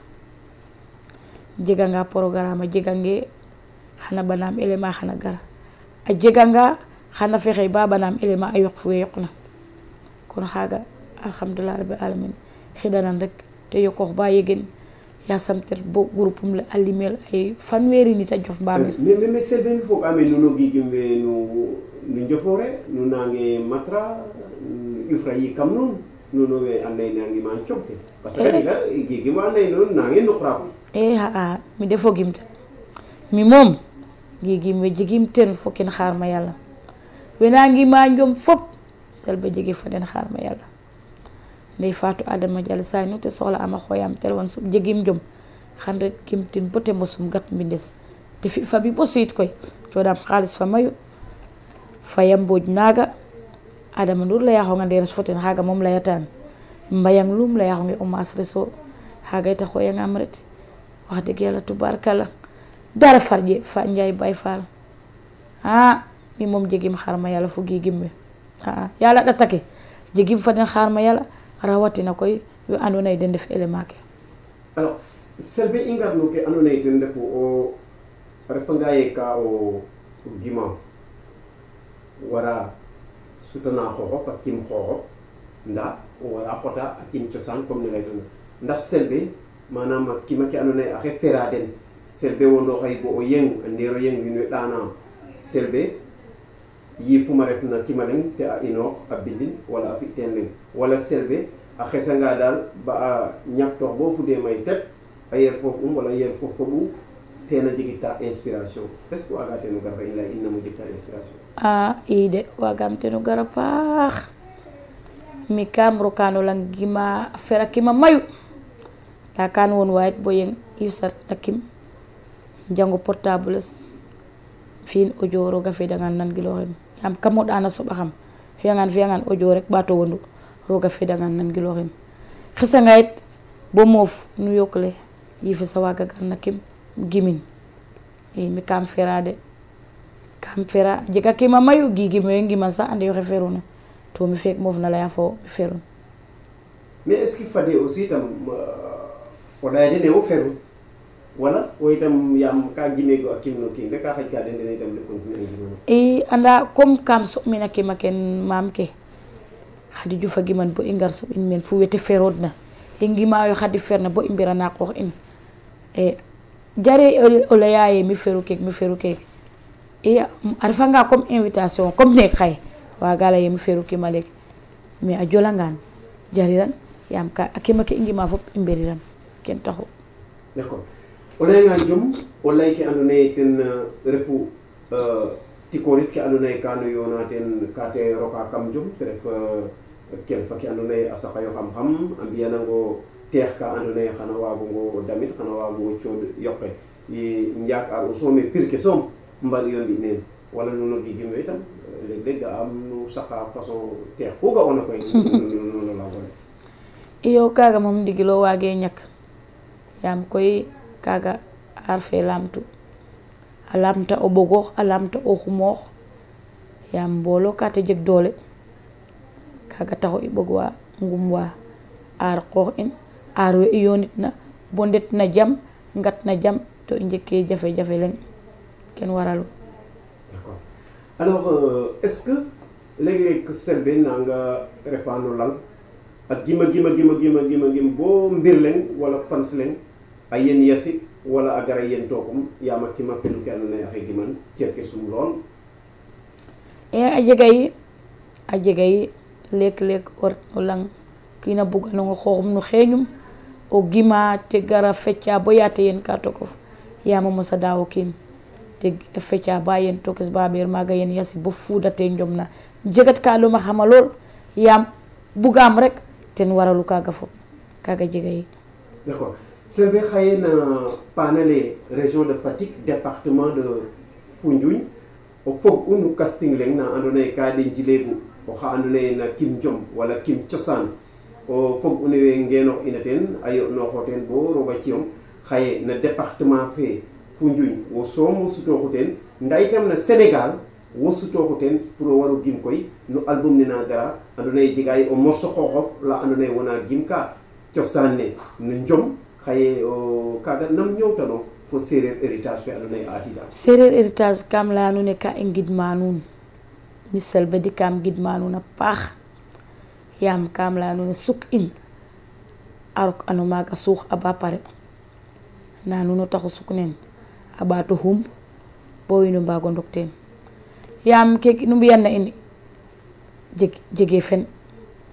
jeganga programme a jegange xana banaam élément xana gara a jeganga xana fexe ba banaam élément a yoq fu we yoqna kon xaaga alhamdulillah rabbil alamin xidanan rek te yoqoox ba yegen yasam ter bo groupe um le a limel ay fanweeri nit a jof mbamir mais mais mais Selbe mi foog ame nuno gigim we nu nu njofoore nu nange matra ƴufra yi kam nun nuno we anday nangi ma cogte parce que kadi ka gigi mo anday noon nange nuqra koy e aa mi de fogim ten mi moom gigim we jegim ten fo ken xaar ma yàlla wenangima njom fop Selbé jege fa den xaar ma yàlla ndey faatu adama jal saay nu te soxla ama xooyam téléphone sum jegim jom xan ret kim tin bote mosum gat mbindes te fi fa bi bo suyit koy coodam xaalis fa mayu faya mbooj naaga adama ndur layaxonga nderes fo ten xaaga moom layatan mbayang lum layaxonge o maas reso xaaga yita xooyangam ret wax dëgg yàlla tubaarkala dara farje fa njaay bay faal ah mi moom jegim xaar ma yàlla fu gigim we ah yàlla ɗatake jegim fa den xaar ma yàlla rawatina koy we andoona yee den ndef élément ke alors Selbé i ngarno ke andoona yee ten refu o a refanga ye ka o gima wara sutana xooxof a kim xooxof ndaa wara xota a kim cosaan comme ne laytona ndax Selbé manam a kima ke andoona yee axe fera den Selbé wondo xay bo o yeng a ndeero yeng wiin we ɗaana Selbé yifuma ref na kima leŋ te a inoox a bindin wala a fi teen leŋ wala Selbé a xesanga daal ba a ñaktoox bo fudee may tep a yer foof um wala yer foof foɓu tena jegita inspiration est ce que waga teno gar fa in lay in namo jegta inspiration a i de wagam teno gara paax mi kam rokano lang gima a fera kima mayu nda kan won wayit bo yeng i sat na kim jango portable es fi'in audio roga fedangan nan giloxin yam kam moɗana soɓa xam fiyangan fiyangan audio rek ɓato wondu roga fedangan nan giloxin xesanga yit bo moof nu yokle yifes a waga gar na kim gimin i mi kam fera de kam fera a jega kima mayu gigim we ngiman sax ande yoxe feruna to mi feek moof na leya fo mi ferun mais est ce que fade aussi tam o laya dene wo feru wala wo itam yaam ka gimego a kim no kiin rek ka xaƴka den dene itam de continuer ngimano i anda comme kam soɓmina kima ken maam ke xadi jufa giman bo i ngar soɓin meen fu wete ferood na i ngimayo xadi ferna bo i mbirana qoox in e jare o leya ye mi feru keek mi feru keek i a refanga comme invitation comme neek xaye waga leye mi feru kima leek mais a jolangan jariran yaam ka a kima ke i ngima fop i mbiriran ken taxu d' accord o layanga jom o lay ke andoona yee ten refu tikoorit ke andoona yee ka no yoona ten ka te roka kam jom te ref ken fa ke andoona yee a saqayo xam-xam a mbi'anango teex ka andoona yee xana waagongo damit xana waagongo cooɗ yoqe i njaak ar o soome pir ke soom mbaɗiyo mbi' neen wala nuno gigim we itam leg leg ga'aam nu saqa façon teex ku ga'oona koy nuno laagole iyo kaga moom ndigilo waage ñak yaam koy kaga aar fe lamtu a lamta o ɓogoox a lamta o xumoox yaam mboolo ka te jeg doole kaga taxu i ɓog wa ngum wa aar qoox in aar we i yoonit na bo ndet na jam ngat na jam to i njeg ke jafe jafe leŋ ken waralu D'accord. Alors, euh, est-ce que léeg-léeg Selbé nanga refa no lang a gima gima gima gima gima gim bo mbir leŋ wala fans leŋ a yen yasi wala a gara yen tokum yaam a kima pelu ke andoona yee axe giman cer ke sum lool e a jega yi a jega yi leek leek o ret no lang kiina buganongo xooxum no xeeñum o gima te gara fecca bo yaate yen ka tokof yaam a mosa daawo kiin te fecca ba yen tokes ba ɓeer maaga yen yasi bo fuudate njom na jegat ka luma xama lool yaam bugaam rek ten waralu kaaga fop kaaga jega yi d'accord Selbé xaye na panale région de Fatick département de Foundiougne o fog u no casting leŋ na andoona yee ka de njileegu oxa andoona yee na kim jom wala kim cosaan o fog une we ngeenoox ina teen a yo'nooxo teen bo roog a ciyong xaye na département fe Foundiougne wo soom wo sutooxu teen ndaa itam na Sénégal wo sutooxu teen pour o war o gim koy no album ne na gara andoona yee jega o morceau xooxof la andoona yee wona gim ka cosaan ne no njom xaye o kaaga nam ñoowtano fo séeréer héritage fe andoona yee a atiida sereer héritage kam leya nuun e ka i ngidma nuun mi Selbé di kam gidma nuun a paax yaam kam leya nuun e suk in a rok ano maaga suux a ba pare nda nuun o taxu suk neen a ɓaato xum bo wiin we mbaago ndok teen yaam keke nu mbi'an na in jeg jege fen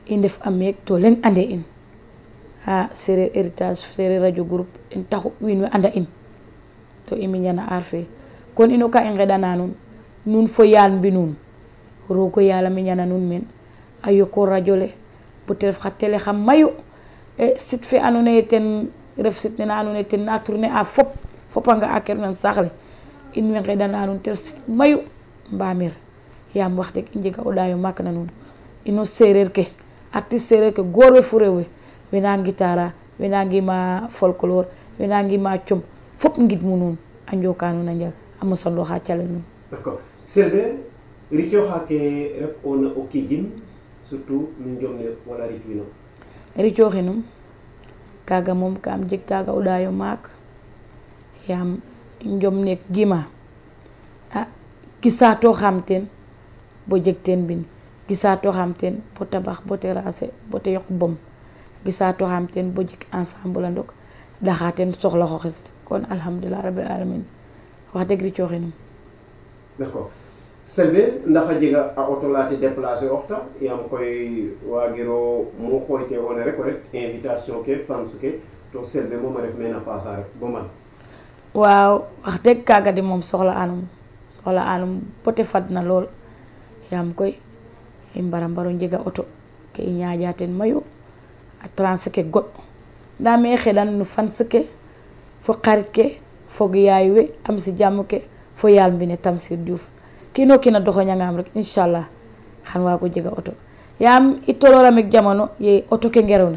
i ndef a meek to leŋ ande in ha sereer héritage sereer radio groupe ten taxu wiin we anda in to i miñana aar fe kon ino ka i ngeɗana nuun nuun fo yaal mbinun roogo yaal a miñana nuun meen a yoko radio le bo te ref xa télé xa mayu e site fe ando naye ten ref site nene ando naye ten na tourner a fop fopa nga a ker nan saax le in way ngeɗana nuun te ref site mayu mbamir yaam wax deg i njega o ɗaayo maak na nuun ino sereer ke artiste sereer ke goor we fo rew we wena ngitara wena ngima folklore wena ngima com fop ngidmu nuun a njoka nuun a njal a mosaloxa calel nuun d'accord Selbé ricoxa ke ref ona o kiijin surtout no njom ne wala ric wino ricoxinum kaga moom kam jeg kaga o ɗaayo maak yaam njom ne gima a gisatoxam teen bo jeg teen mbin gisatoxam teen bo tabax bo terrasser bo te yoq bom gisatoxam teen bo jik ensemble a ndok ɗaxa teen soxla xoxes kon alhamdulillah rabbil alamin wax deg ricoxinum d'accord Selbé ndax a jega a auto la te déplacer oxta yaam koy waagiro mu xooyte ona rek o ret invitation ke fans ke to Selbé moom a ref meen a pasa rek bo man waaw wax deg kaga de moom soxla anum soxla anum bote fadna lool yaam koy i mbara mbaro njega auto ke i ñaaƴa ten mayu a transe ke goɗ nda me xeɗan no fans ke fo xarit ke fog yaay we am si jàmm ke fo yaal mbine Tamsir Diouf kiino kiina doxoñangam rek inchallah xan waago jega auto yaam i tolooramek jamono ye auto ke ngerewna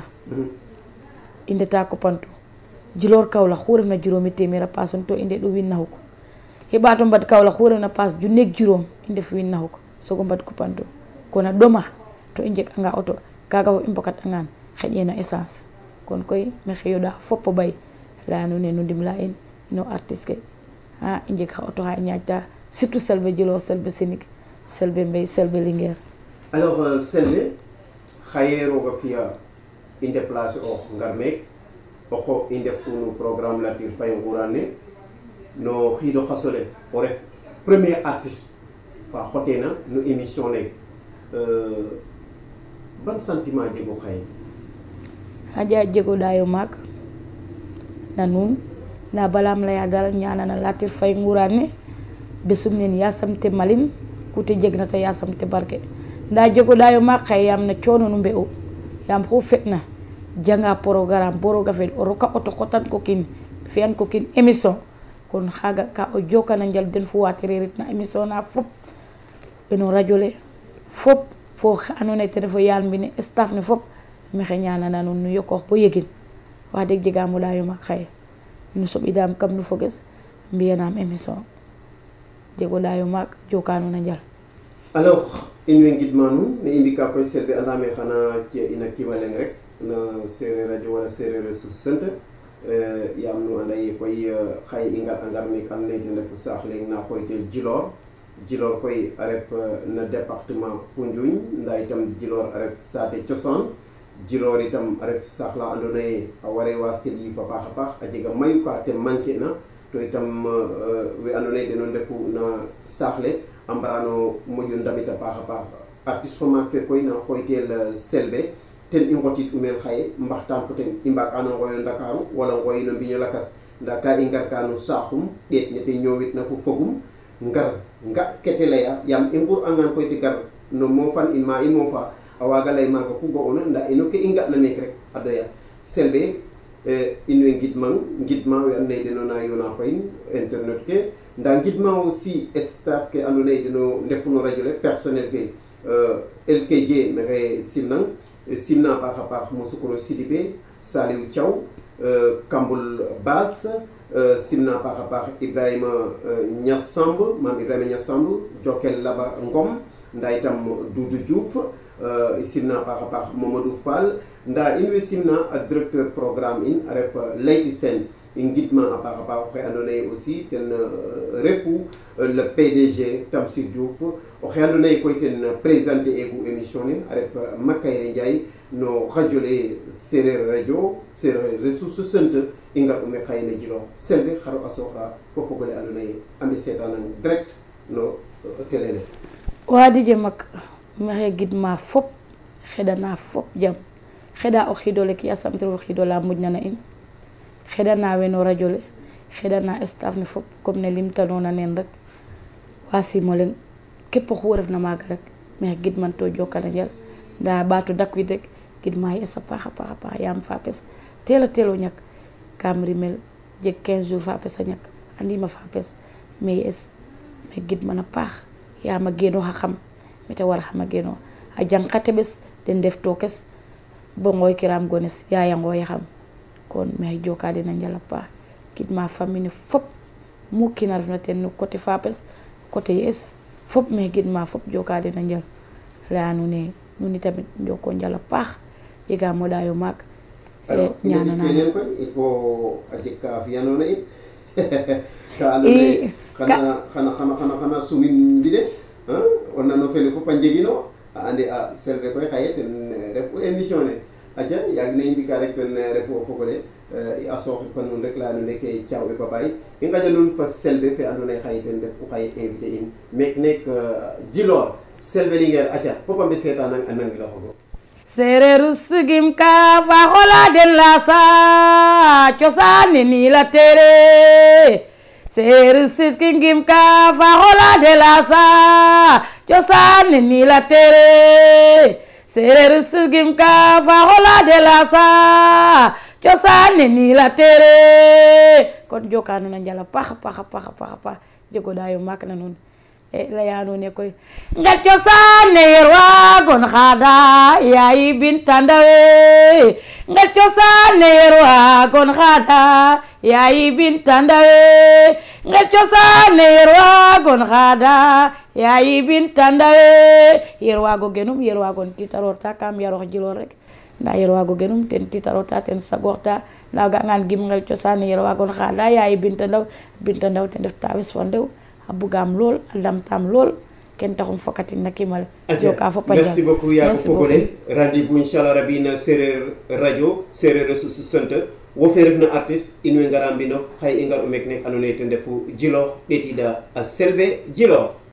i ndeta kopantu jiloor Kaolack xu refna juróomi téeméer a paasun to i ndeɗo wiin naxuk i ɓaato mbad Kaolack xu refna paas junneeg juróom i ndef wiin naxuk sogo mbad kupantu kon a ɗoma to i njeg anga auto kaga fo i mbokat angan xeƴena essence kon koy maxey yoɗa fop o ɓay leya nuune nu ndimla in ino artiste ke a i njeg xa auto xa i ñaaƴta surtout Selbé Djilor Selbé Sinig Selbé Mbey Selbé Linguère alors Selbé xaye roga fiya i déplacer oox ngar meek oko i ndef no programme Latir Faye Ngourane ne no xiido xasole o ref premier artiste fa xoteena no émission ne ban sentiment jego xaye xaƴa jego ɗayo maak na nuun nda balam leya dal ñanana Latir Faye Ngourane ne besum nen yasamte malin kute jegna ta yasamte barke nda jego ɗayo maak xaye yaam na coono nu mbe'u yaam xu fe'na janga programme bo roga fel o roka auto xotan ko kin fiyan ko kin émission kon xaga ka o jokana njal den fu watererit na émission na fop eno radio le fop fo xe ando naye ten refo yaal mbine staff ne fop maxey ñanana nuun nu yokoox bo yegin wax deg jegam o ɗayo maak xaye nu soɓidam kam nu foges mbiyanam émission jego ɗayo maak joka nuun a njal alors in way ngidma nuun ne i mbika koy Selbé andame xana ci'a ina kima leng rek no sereer radio wala sereer a sus sant yaam nu anda ye koy xaye i ngar a ngar me kam ley ten refu saax leŋ na xooytel Djilor Djilor koy a ref no département Foundiougne nda itam Djilor a ref saate cosaan Djilor itam a ref saax la andoona yee a ware waastel yiif a paax a paax a jega mayu ka te manquer na to itam we andoona yee deno ndefu na saax le a mbarano moƴo ndamit a paax a paax artiste fo maak fe koy na xooytel Selbé ten i ngotit u meen xaye mbaxtaan fo ten i mbaag ano ngoyo Ndakaaru wala ngoyi no mbiño lakas nda ka i ngar ka no saaxum ɗeet ne te ñoowit na fo fogum ngar nga kete leya yaam i ngur angan koy te gar no moofan in ma i moofa a waaga lay maaga ku ga'oona nda ino ke i nga'na meek rek a doya Selbé in way ngidmang ngidma we andoona yee deno na yoona fo in internet ke nda ngidma aussi staff ke andoona yee deno ndefu no radio le personnel fe LKJ maxey simnang simna a paax a paax Mosokoro Sidibé Saliou Thiaw Kambul Baas simna a paax a paax Ibrahima Niass Samb maam Ibrahima Niass Samb Jokel Laba Ngom nda itam Doudou Diouf simna a paax a paax Mamadou Fall nda in way simna a directeur programme in a ref Leyti Sène i ngidma a paax a paax oxe andoona yee aussi ten refu le PDG Tamsir Diouf oxe andoona yee koy ten présenter egu émission ne a ref Makayre Ndiaye no radio le Sereer radio Sereer ressource centre i ngar'u me xaye no Djilor Selbé xaro a sooxa fo fog ole andoona yee a mbi seetanang direct no télé le wa DJ mak maxey gidma fop xeɗana fop jam xeɗa o xiidole ki yasamtir o xiidola moƴnana in xeɗana weno radio le xeɗana staff ne fop comme ne limtanoona neen rek wa simo leŋ képp oxu refna maaga rek maxey gidman to jokana njal nda ɓaato dakwid rek gidma yes a paax a paax a paax yaam fapes telo telo ñak kam rimel jeg 15 jours fapes a ñak andima fapes mais yes me gidman a paax yaam a genooxa xam mete war xam a genoox a jang xa teɓes den ndef tokes bo ngooy kiram gones yaya ngooya xam kon maxey joka den a njal a paax gidma famille ne fop mu kiina refna ten no côté fapes côté yes fop maxey gidma fop joka den a njal leya nuune nuun tamit njoko njal a paax jega moɗayo maak alors ñanana keneen koy il faut a jeg ka fiyanoona it ka andoona ye xana xana xana xana xana sumin mbine o nano fele fop a njegino a ande a Selbe koy xaye ten refu émission ne aca yaag ne i mbika rek ten refu o fogole a sooxit fa nuun rek leya nuun ke Thiaw e Babaye i ngaƴa nuun fa Selbe fe andoona ye xaye ten refu xaye invité in meek neek Djilor Selbe Linguère aca fop a mbe seetanang a nangiloxogo sereeru sigim ka fa xola den la sa cosaan ne ni la tere sereeru sigim ka fa xola den la sa cosaan ne ni la tere sereeru sigim ka fa xola den la sa cosaan ne ni la tere kon joka nuun a njal a paax a paax a paax a paax a paax jegoɗayo maak na nuun e leya nuune koy nget cosaan ne yer waagon xaada yaay binta ndawe nget cosaan ne yer waagon xaada yaay binta ndawe nget cosaan ne yer waagon xaada yaay binta ndawe yer waago genum yer waagon titarorta kam yarox Djilor rek nda yer waago genum ten titarorta ten sagorta nda ga'angan gim ngel cosaan ne yer waagon xaada yaay binta ndaw binta ndaw ten ref tawes fa ndew a bugaam lool a lamtaam lool ken taxum fokatin na kimale joka fop a merci beaucoup yaa ko Merci fogole rendez-vous inchallah rabi na sereer radio sereer a susu sante wo fe refna artiste in way ngara mbinof xaye i ngar o mek nek andoona ye ten refu Djilor ɗeetiida a Selbe Djilor